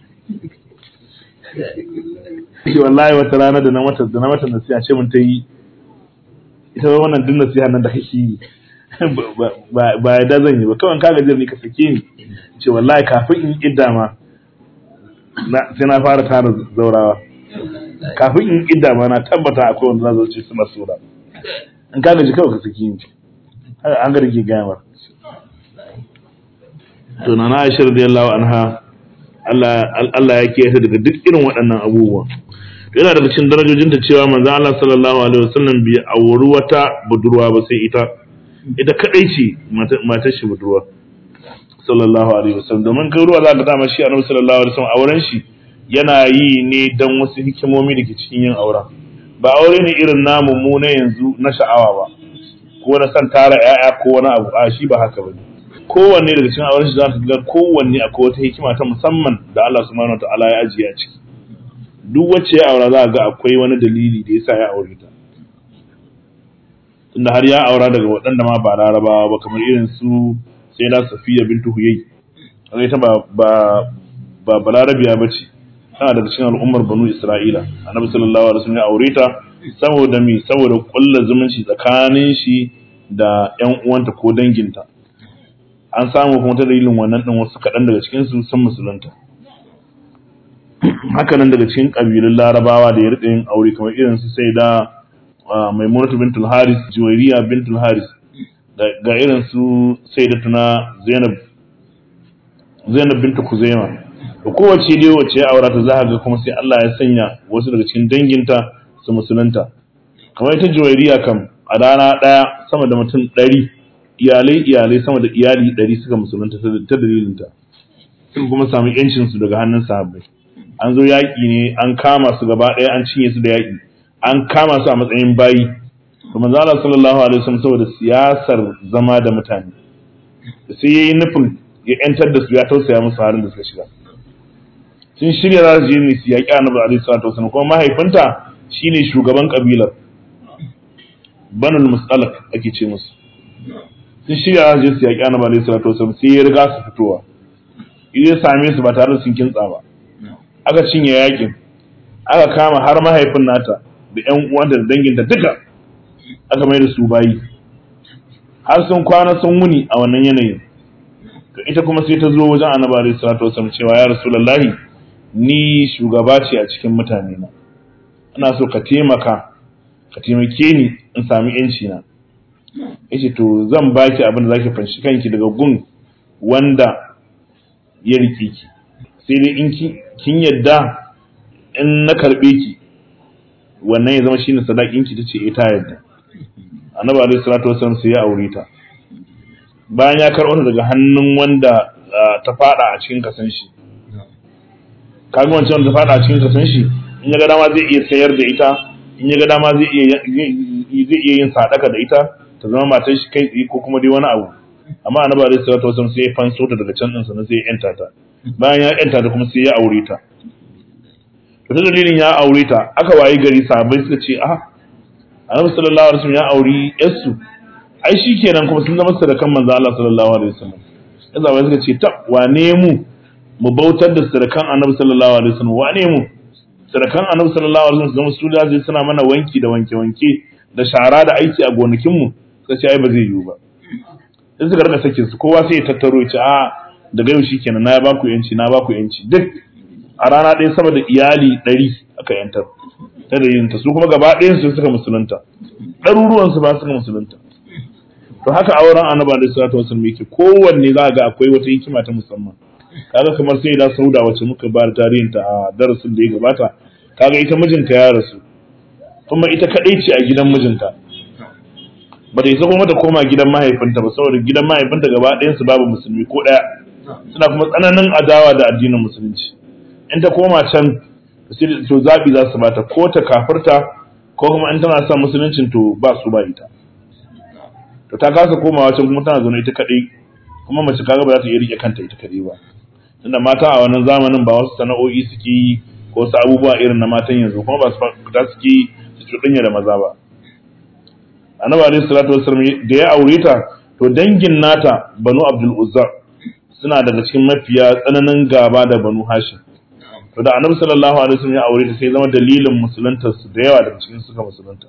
shi wallahi wata rana da na mata da na mata nasiha ce mun ta yi ita wannan duk nasiha nan da kake yi ba ya da zan yi ba kawai kaga jir ni ka sake ni ce wallahi kafin in idda ma sai na fara tara zaurawa kafin in idda ma na tabbata akwai wanda za su ce suna sura in kaga ji kawai ka sake ni an ga rike gayamar to na na Aisha radiyallahu anha Allah Allah ya kiyaye daga duk irin waɗannan abubuwa yana daga cikin darajojinta cewa manzo Allah sallallahu alaihi wasallam bai auri wata budurwa ba sai ita ita kadai ce matar shi budurwa sallallahu alaihi wasallam domin kai ruwa za ka dama shi annabi sallallahu alaihi wasallam auren shi yana yi ne dan wasu hikimomi da ke cikin yin aura ba aure ne irin namu mu na yanzu na sha'awa ba ko na san tara ƴaƴa ko wani abu a shi ba haka bane kowanne daga cikin auren shi za ka ga kowanne akwai wata hikima ta musamman da Allah subhanahu wataala ya ajiye a ciki duk wacce ya aura za ga akwai wani dalili da yasa ya aure ta tunda har ya aura daga waɗanda ma ba larabawa ba kamar irin su sai da safiya bintu huyai kaga ita ba ba ba balarabiya bace tana daga cikin al'ummar banu isra'ila annabi sallallahu alaihi wasallam ya aure ta saboda mi saboda kullu zumunci tsakanin shi da ƴan uwanta ko danginta an samu kuma ta dalilin wannan din wasu kaɗan daga cikin su sun musulunta haka nan daga cikin ƙabilun larabawa da ya riƙa yin aure kamar irin su sai da maimunatu bintul haris juwairiya bintul haris ga irin su sai da tuna zainab zainab bintu kuzaima da kowace dai wacce ya aura ta za ga kuma sai Allah ya sanya wasu daga cikin danginta su musulunta kamar ita juwairiya kam a rana ɗaya sama da mutum ɗari iyalai iyalai sama da iyali ɗari suka musulunta ta dalilinta sun kuma sami yancinsu daga hannun sahabbai an zo yaƙi ne an kama su gaba ɗaya an cinye su da yaƙi an kama su a matsayin bayi to manzo Allah sallallahu alaihi wasallam saboda siyasar zama da mutane sai yayi nufin ya yantar da su ya tausaya musu halin da suka shiga sun shirya za su je ne su yaƙi annabi alaihi salatu wasallam kuma mahaifinta shine shugaban kabilar banul musalak ake ce musu sun shirya za su je su yaƙi annabi alaihi salatu wasallam sai ya riga su fitowa idan ya same su ba tare da sun kintsa ba aka cinye yakin aka kama har mahaifin nata da ƴan uwanta da danginta duka aka mai da su bayi har sun kwana sun wuni a wannan yanayin to ita kuma sai ta zo wajen annabi alaihi salatu wasallam cewa ya rasulullahi ni shugaba ce a cikin mutane na ina so ka taimaka ka taimake ni in sami yanci na yace to zan baki abin da zaki fanshi kanki daga gun wanda ya rike ki sai dai in kin yadda in na karbe ki wannan ya zama shine sadakin ki tace eh ta yadda annabi alaihi salatu wasallam sai ya aure ta bayan ya karɓo ta daga hannun wanda ta fada a cikin kasan shi kaga wancan wanda ta fada a cikin kasan shi in ya ga dama zai iya sayar da ita in ya ga dama zai iya zai iya yin sadaka da ita ta zama matar shi kai tsaye ko kuma dai wani abu amma annabi alaihi salatu wasallam sai ya fanso ta daga can din sannan sai ya yanta ta bayan ya yanta ta kuma sai ya aure ta to ta dalilin ya aure ta aka wayi gari sahabbai suka ce a annabi sallallahu alaihi wasallam ya auri yarsu ai shikenan kuma sun zama sadakan manzo Allah sallallahu alaihi wasallam ya zaba suka ce ta wane mu mu bautar da sadakan annabi sallallahu alaihi wasallam wane mu sadakan annabi sallallahu alaihi wasallam su da zai suna mana wanki da wanke wanke da shara da aiki a gonakin mu suka ce ai ba zai yiwu ba sai suka rika sakin su kowa sai ya tattaro ya ce a daga yau shikenan na ba ku yanci na ba ku yanci duk a rana ɗaya sama da iyali ɗari aka yantar ta da su kuma gaba ɗayan su suka musulunta ɗaruruwan su ba suka musulunta to haka auren annabi alaihi salatu wasallam yake kowanne za ga akwai wata hikima ta musamman kaga kamar sai da sauda wacce muka ba tarihin ta a darasin da ya gabata kaga ita mijinta ya rasu kuma ita kadai ce a gidan mijinta ba ta isa kuma ta koma gidan mahaifinta ba saboda gidan mahaifinta gaba ɗayan su babu musulmi ko ɗaya suna kuma tsananin adawa da addinin musulunci in ta koma can to zaɓi za su bata ko ta kafirta ko kuma in tana son musuluncin to ba su ba ita to ta kasa komawa can kuma tana zaune ita kaɗai kuma mace kaga ba za ta iya rike kanta ita kaɗai ba tunda mata a wannan zamanin ba wasu sana'o'i suke yi ko wasu abubuwa irin na matan yanzu kuma ba su fita suke yi su cuɗanya da maza ba annabi alaihi salatu wasallam da ya aure ta to dangin nata banu abdul uzza suna daga cikin mafiya tsananin gaba da banu hashim to da annabi sallallahu alaihi wasallam ya aure ta sai zama dalilin musuluntar su da yawa daga cikin suka musulunta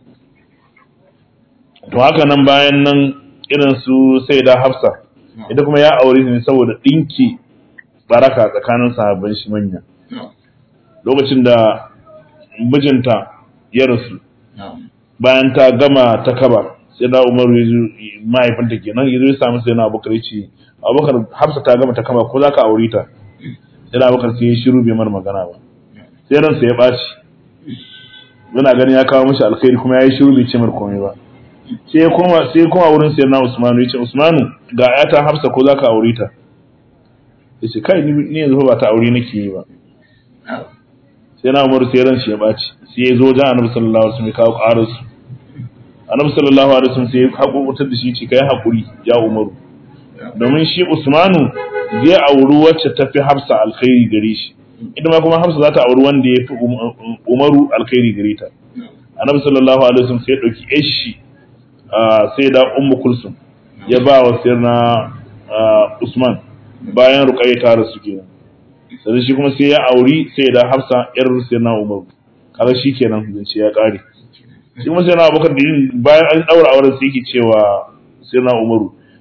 to haka nan bayan nan irin su sai da hafsa ita kuma ya aure ta ne saboda dinki baraka tsakanin sahabban shi manya lokacin da mijinta ya rasu bayan ta gama ta kaba sai da umaru mahaifinta kenan ya zo ya samu sai na abubakar ya ce abubakar hafsa ta gama ta kaba ko za ka aure ta sai da abubakar sai ya shiru bai mar magana ba sai ransa ya ɓaci yana ganin ya kawo mashi alkhairi kuma ya yi shiru bai ce mar komai ba sai ya koma sai ya koma wurin sayyidina usmanu ya ce usmanu ga ayata hafsa ko za ka aure ta ya ce kai ni yanzu ba ta aure nake yi ba sai na umaru sai ran shi ya ɓaci sai ya zo wajen annabi sallallahu alaihi wasallam ya kawo ƙarar su annabi sallallahu alaihi wasallam sai ya haƙurƙutar da shi ce kai haƙuri ya umaru domin shi usmanu zai auri wacce ta fi hafsa alkhairi gare shi ita ma kuma hafsa za ta auri wanda ya fi umaru alkhairi gare ta annabi sallallahu alaihi wasallam sai ya ɗauki yashi sai da ummu kulsum ya ba wa sirna usman bayan ruqayya ta rasu kenan sai shi kuma sai ya auri sai da hafsa yar sirna umar kaga shi kenan zance ya kare shi kuma sirna abubakar da yin bayan an daura auren sai yake cewa sirna umaru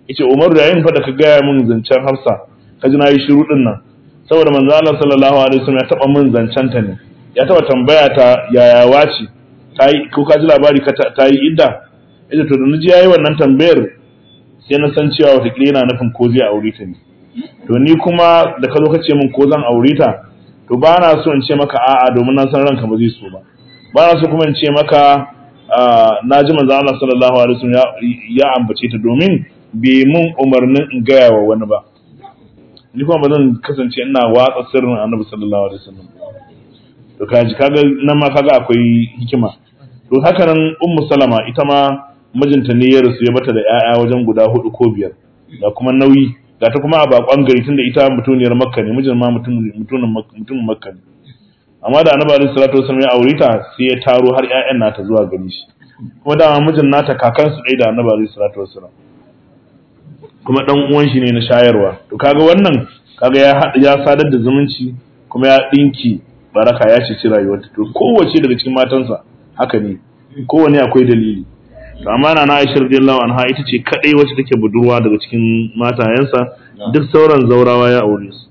yace Umar da yayin fa da ka gaya min zancen Hafsa ka ji nayi shiru din nan saboda manzo Allah sallallahu alaihi wasallam ya taba min zancen ta ne ya taba tambaya ta yaya wace ta yi ko ka ji labari ka ta yi idda yace to da naji yayi wannan tambayar sai na san cewa wata yana nufin ko zai aure ta ne to ni kuma da ka zo ka ce min ko zan aure ta to ba na so in ce maka a'a domin na san ranka ba zai so ba ba na so kuma in ce maka na ji manzo Allah sallallahu alaihi wasallam ya ambace ta domin bai mun umarnin in gaya wa wani ba ni kuma ba zan kasance ina watsa sirrin annabi sallallahu alaihi wasallam to kaji kaga nan ma kaga akwai hikima to haka nan ummu salama ita ma mijinta ne ya rasu ya bata da 'ya'ya wajen guda hudu ko biyar ga kuma nauyi ga ta kuma a bakon gari tunda ita mutuniyar makka ne mijin ma mutumin makka ne amma da annabi alaihi salatu wasallam ya aure ta sai ya taro har ƴaƴan nata zuwa gari shi kuma dama mijin nata kakansu ɗaya da annabi alaihi salatu wasallam kuma dan uwan shi ne na shayarwa to kaga wannan kaga ya ya sadar da zumunci kuma ya dinki baraka ya ceci rayuwarta to kowace daga cikin matansa haka ne kowane akwai dalili to amma na Aisha radiyallahu anha ita ce kadai wacce take budurwa daga cikin matayensa duk sauran zaurawa ya aure su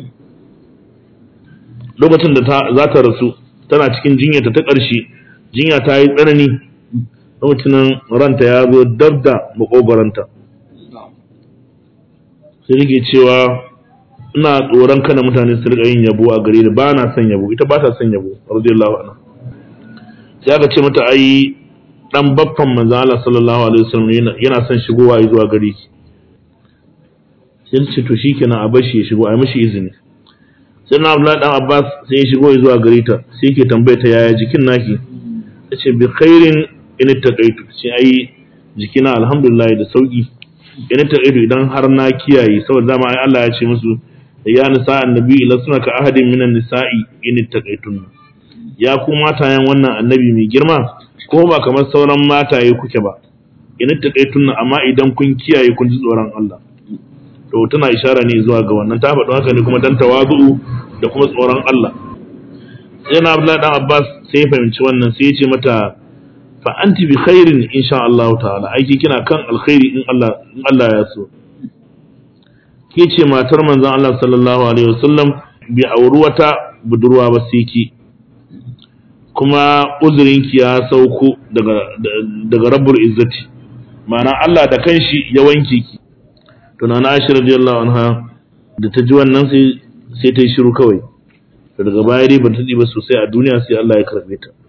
lokacin da ta za ta rasu tana cikin jinyarta ta ƙarshe jinya ta yi tsanani lokacin ranta ya zo dab da makogoranta sai nake cewa ina tsoron kana mutane su rika yin yabo a gare ni ba na son yabo ita ba ta son yabo radiyallahu anha sai aka ce mata ai dan baffan manzo Allah sallallahu alaihi wasallam yana son shigowa zuwa gare ki sai ce to shikenan a bashi ya shigo a mishi izini sai na Abdullahi dan Abbas sai ya shigo zuwa gare ta sai yake tambaye ta yaya jikin naki tace bi khairin in taqaitu sai ai jikina alhamdulillah da sauki in taqaitu idan har na kiyaye saboda dama ai Allah ya ce musu ya nisa annabi la suna ka ahadin minan nisa'i in taqaitun ya ku matayen wannan annabi mai girma ko ba kamar sauran mataye kuke ba in taqaitun amma idan kun kiyaye kun ji tsoron Allah to tana ishara ne zuwa ga wannan ta faɗo haka ne kuma dan tawazu da kuma tsoron Allah sai na Abdullahi dan Abbas sai ya fahimci wannan sai ya ce mata fa anti bi khairin insha Allah ta'ala aiki kina kan alkhairi in Allah in Allah ya so ke ce matar manzon Allah sallallahu alaihi wasallam bi auri wata budurwa ba sai ki kuma uzurinki ya sauko daga daga rabbul izzati ma'ana Allah da kanshi ya wanke ki to na Aisha radiyallahu anha da ta ji wannan sai sai ta yi shiru kawai to daga baya dai ba ta ba sosai a duniya sai Allah ya karbe ta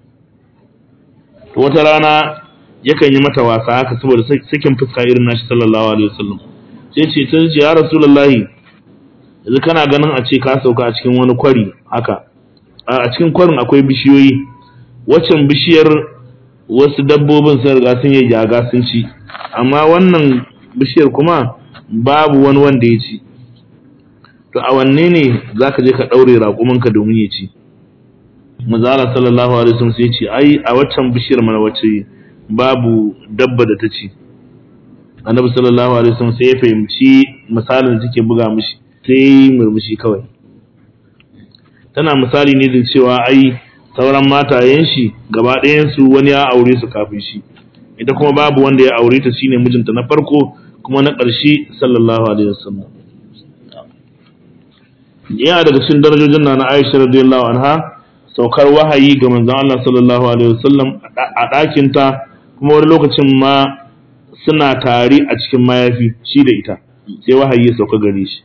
to wata rana yakan yi mata wasa haka saboda sakin fuska irin nashi sallallahu alaihi wasallam sai ce ta ce ya rasulullahi yanzu kana ganin a ce ka sauka a cikin wani kwari haka a cikin kwarin akwai bishiyoyi waccan bishiyar wasu dabbobin sun riga sun yi jaga sun ci amma wannan bishiyar kuma babu wani wanda ya ci to a wanne ne zaka je ka daure raƙumanka domin ya ci mazala sallallahu alaihi wasallam sai ce ai a waccan bishiyar mana wacce babu dabba da ta ci annabi sallallahu alaihi wasallam sai ya fahimci misalin da take buga mishi sai murmushi kawai tana misali ne da cewa ai sauran matayen shi gaba ɗayan su wani ya aure su kafin shi ita kuma babu wanda ya aure ta shine mijinta na farko kuma na ƙarshe sallallahu alaihi wasallam yana daga cikin darajojin na na Aisha radiyallahu anha saukar wahayi ga manzon Allah sallallahu alaihi wasallam a ɗakin ta kuma wani lokacin ma suna tare a cikin mayafi shi da ita sai wahayi ya sauka gare shi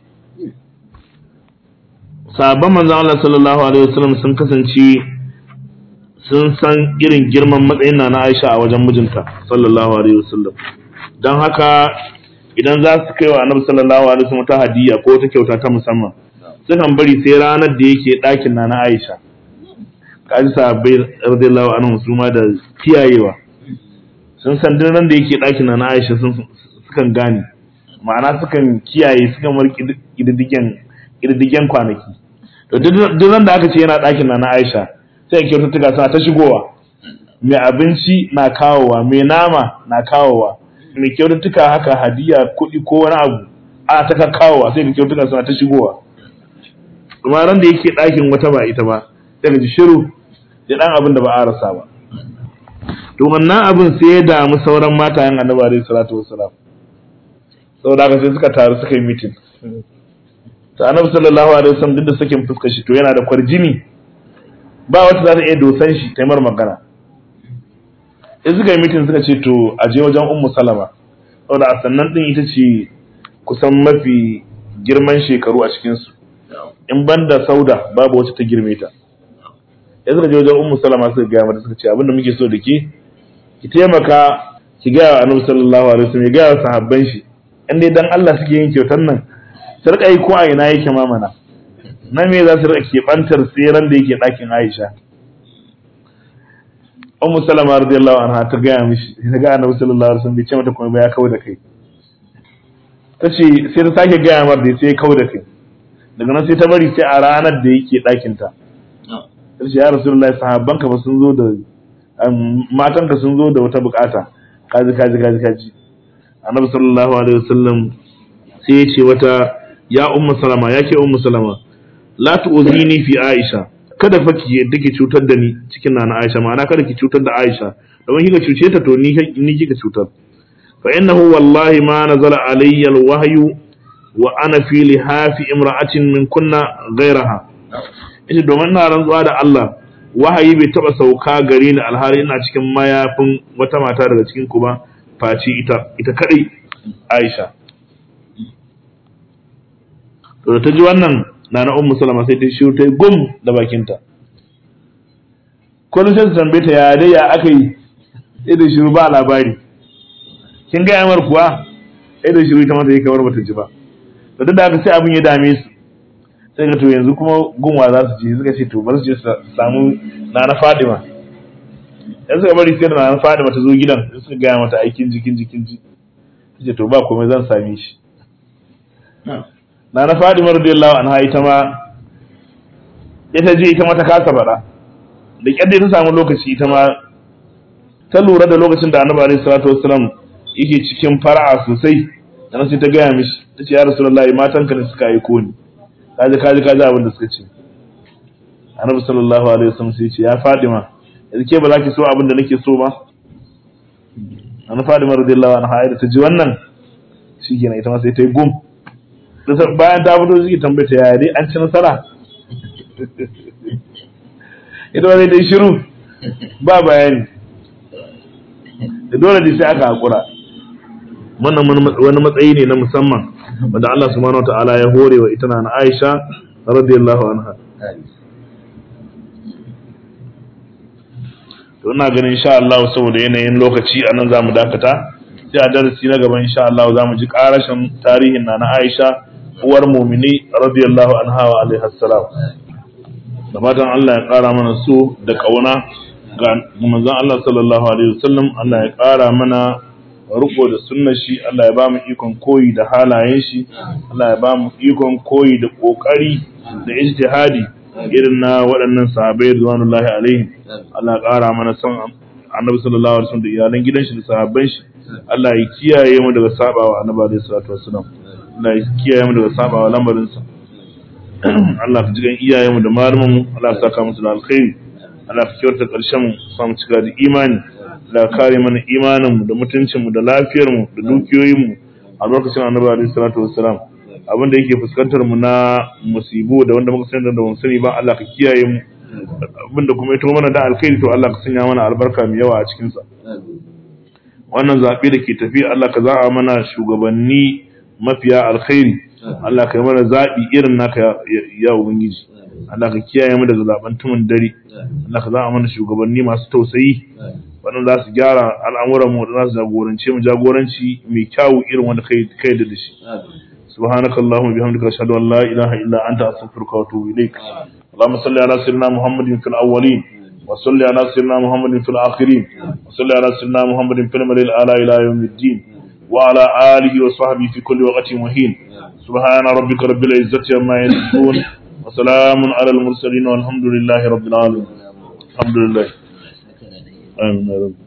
sabon manzon Allah sallallahu alaihi wasallam sun kasance sun san irin girman matsayin na Aisha a wajen mijinta sallallahu alaihi wasallam don haka idan za su kai wa annabi sallallahu alaihi wasallam ta hadiya ko ta kyauta ta musamman sukan bari sai ranar da yake ɗakin na na Aisha kaji sahabbai radiyallahu anhu su ma da kiyayewa sun san duk ran da yake ɗakin na na Aisha sun sukan gane ma'ana sukan kiyaye sukan mar kididdigen kididdigen kwanaki to duk ran da aka ce yana ɗakin na na Aisha sai kyaututtuka suna ta shigowa mai abinci na kawowa mai nama na kawowa mai kyaututtuka haka hadiya kuɗi ko wani abu ana ta kawowa sai kyaututtuka suna ta shigowa kuma ran da yake ɗakin wata ba ita ba sai ka ji shiru da ɗan abin da ba a rasa ba to wannan abin sai ya damu sauran matayen annabi alaihi salatu wassalam saboda haka sai suka taru suka yi mitin ta annabi sallallahu alaihi wasallam duk da sakin fuskar shi to yana da kwarjini ba wata za ta iya dosan shi ta yi mar magana in suka yi mitin suka ce to a je wajen ummu salama saboda a sannan din ita ce kusan mafi girman shekaru a cikinsu in ban da sauda babu wacce ta girme ta ya suka je wajen ummu salama suka gaya mata suka ce abinda muke so da ke ki taimaka ki gaya wa annabi sallallahu alaihi wasallam ya gaya wa sahabban shi in dai dan Allah suke yin kyautar nan su rika yi ko a ina yake mamana na me za su rika keɓantar tseren da yake ɗakin Aisha Ummu Salama radiyallahu anha ta gaya mishi ta ga Annabi sallallahu alaihi wasallam bai ce mata kuma ba ya kawo da kai ta ce sai ta sake gaya mar da sai ya kawo da kai daga nan sai ta bari sai a ranar da yake ɗakin ta ta ce ya Rasulullahi sahabban ka ba sun zo da matan ka sun zo da wata bukata kaji kaji kaji kaji Annabi sallallahu alaihi wasallam sai ya ce wata ya Ummu Salama ya ke Ummu Salama la tu'zini fi Aisha kada fa ki yadda ki cutar da ni cikin nana Aisha ma'ana kada ki cutar da Aisha domin kika cuce ta to ni ni kika cutar fa innahu wallahi ma nazala alayya alwahyu wa ana fi lihafi imra'atin min kunna ghayraha ita domin ina rantsuwa da Allah wahayi bai taba sauka gare ni alhali ina cikin mayafin wata mata daga cikin ku ba faci ita ita kadai Aisha to da ta ji wannan na na ummu salama sai ta shiru ta yi gum da bakinta kullum sai ta tambaye ta ya dai ya aka yi sai da shiru ba labari kin ga yamar kuwa sai da shiru ta mata yi kamar bata ji ba to duk da haka sai abin ya dame su sai ga to yanzu kuma gunwa za su je suka ce to bari su je su samu nana Fadima yanzu suka bari sai da nana Fadima ta zo gidan sai suka gaya mata aikin jikin jikin ji ce to ba komai zan same shi na na Fadima radiyallahu anha ita ma ita je ita ma ta kasa bara da kyadda ta samu lokaci ita ma ta lura da lokacin da Annabi alaihi salatu wassalam yake cikin fara'a sosai dan sai ta gaya mishi tace ya rasulullahi matan ka ne suka yi koni kaji kaji kaji abin da suka ce Annabi sallallahu alaihi wasallam sai ya ce ya Fadima yanzu ke ba za ki so abin da nake so ba Annabi Fadima radiyallahu anha da ta ji wannan shikenan ita ma sai ta yi gum bayan ta fito suke tambaye ta yaya dai an ci nasara ita wani dai shiru ba bayani da dole dai sai aka hakura wannan wani matsayi ne na musamman wanda Allah subhanahu wa ta'ala ya hore wa ita na Aisha radiyallahu anha to ina ganin insha Allah saboda yanayin lokaci anan zamu dakata sai a darasi na gaba insha Allah zamu ji karashin tarihin na na Aisha uwar mumini radiyallahu anha wa alaihi assalam da fatan Allah ya kara mana so da kauna ga manzon Allah sallallahu alaihi wasallam Allah ya kara mana riko da sunnar shi Allah ya ba mu ikon koyi da halayen shi Allah ya ba mu ikon koyi da kokari da ijtihadi irin na waɗannan sahabbai radiyallahu alaihim Allah ya kara mana son Annabi sallallahu alaihi wasallam da iyalan gidan shi da sahabban shi Allah ya kiyaye mu daga sabawa Annabi alaihi salatu wasallam Allah ya kiyaye mu daga sabawa lamarinsa Allah ka jigan iyayenmu da malumanmu Allah ka saka musu da alkhairi Allah ka kyauta karshen mu sa mu cika da imani Allah ka kare mana imaninmu da mutuncinmu da lafiyarmu da dukiyoyinmu a lokacin Annabi alaihi salatu wassalam abin da yake fuskantar mu na musibu da wanda muka sani da ban sani ba Allah ka kiyaye mu abin da kuma ya to mana da alkhairi to Allah ka sanya mana albarka mai yawa a cikin sa wannan zaɓe da ke tafi Allah ka za'a mana shugabanni mafiya alkhairi Allah ka yi mana zaɓi irin naka ya ubangiji Allah ka kiyaye mu daga zaben tumun dare Allah ka za'a mana shugabanni masu tausayi wannan za su gyara al'amuran mu za su jagorance mu jagoranci mai kyawu irin wanda kai kai da shi سبحانك اللهم وبحمدك اشهد ان لا اله الا انت استغفرك واتوب اليك اللهم صل على سيدنا محمد في الاولين وصل على سيدنا محمد في الآخرين وصل على سيدنا محمد في الملل الأعلى إلى يوم الدين وعلى آله وصحبه في كل وقت وحين سبحان ربك رب العزة عما يصفون وسلام على المرسلين والحمد لله رب العالمين الحمد لله آمين يا رب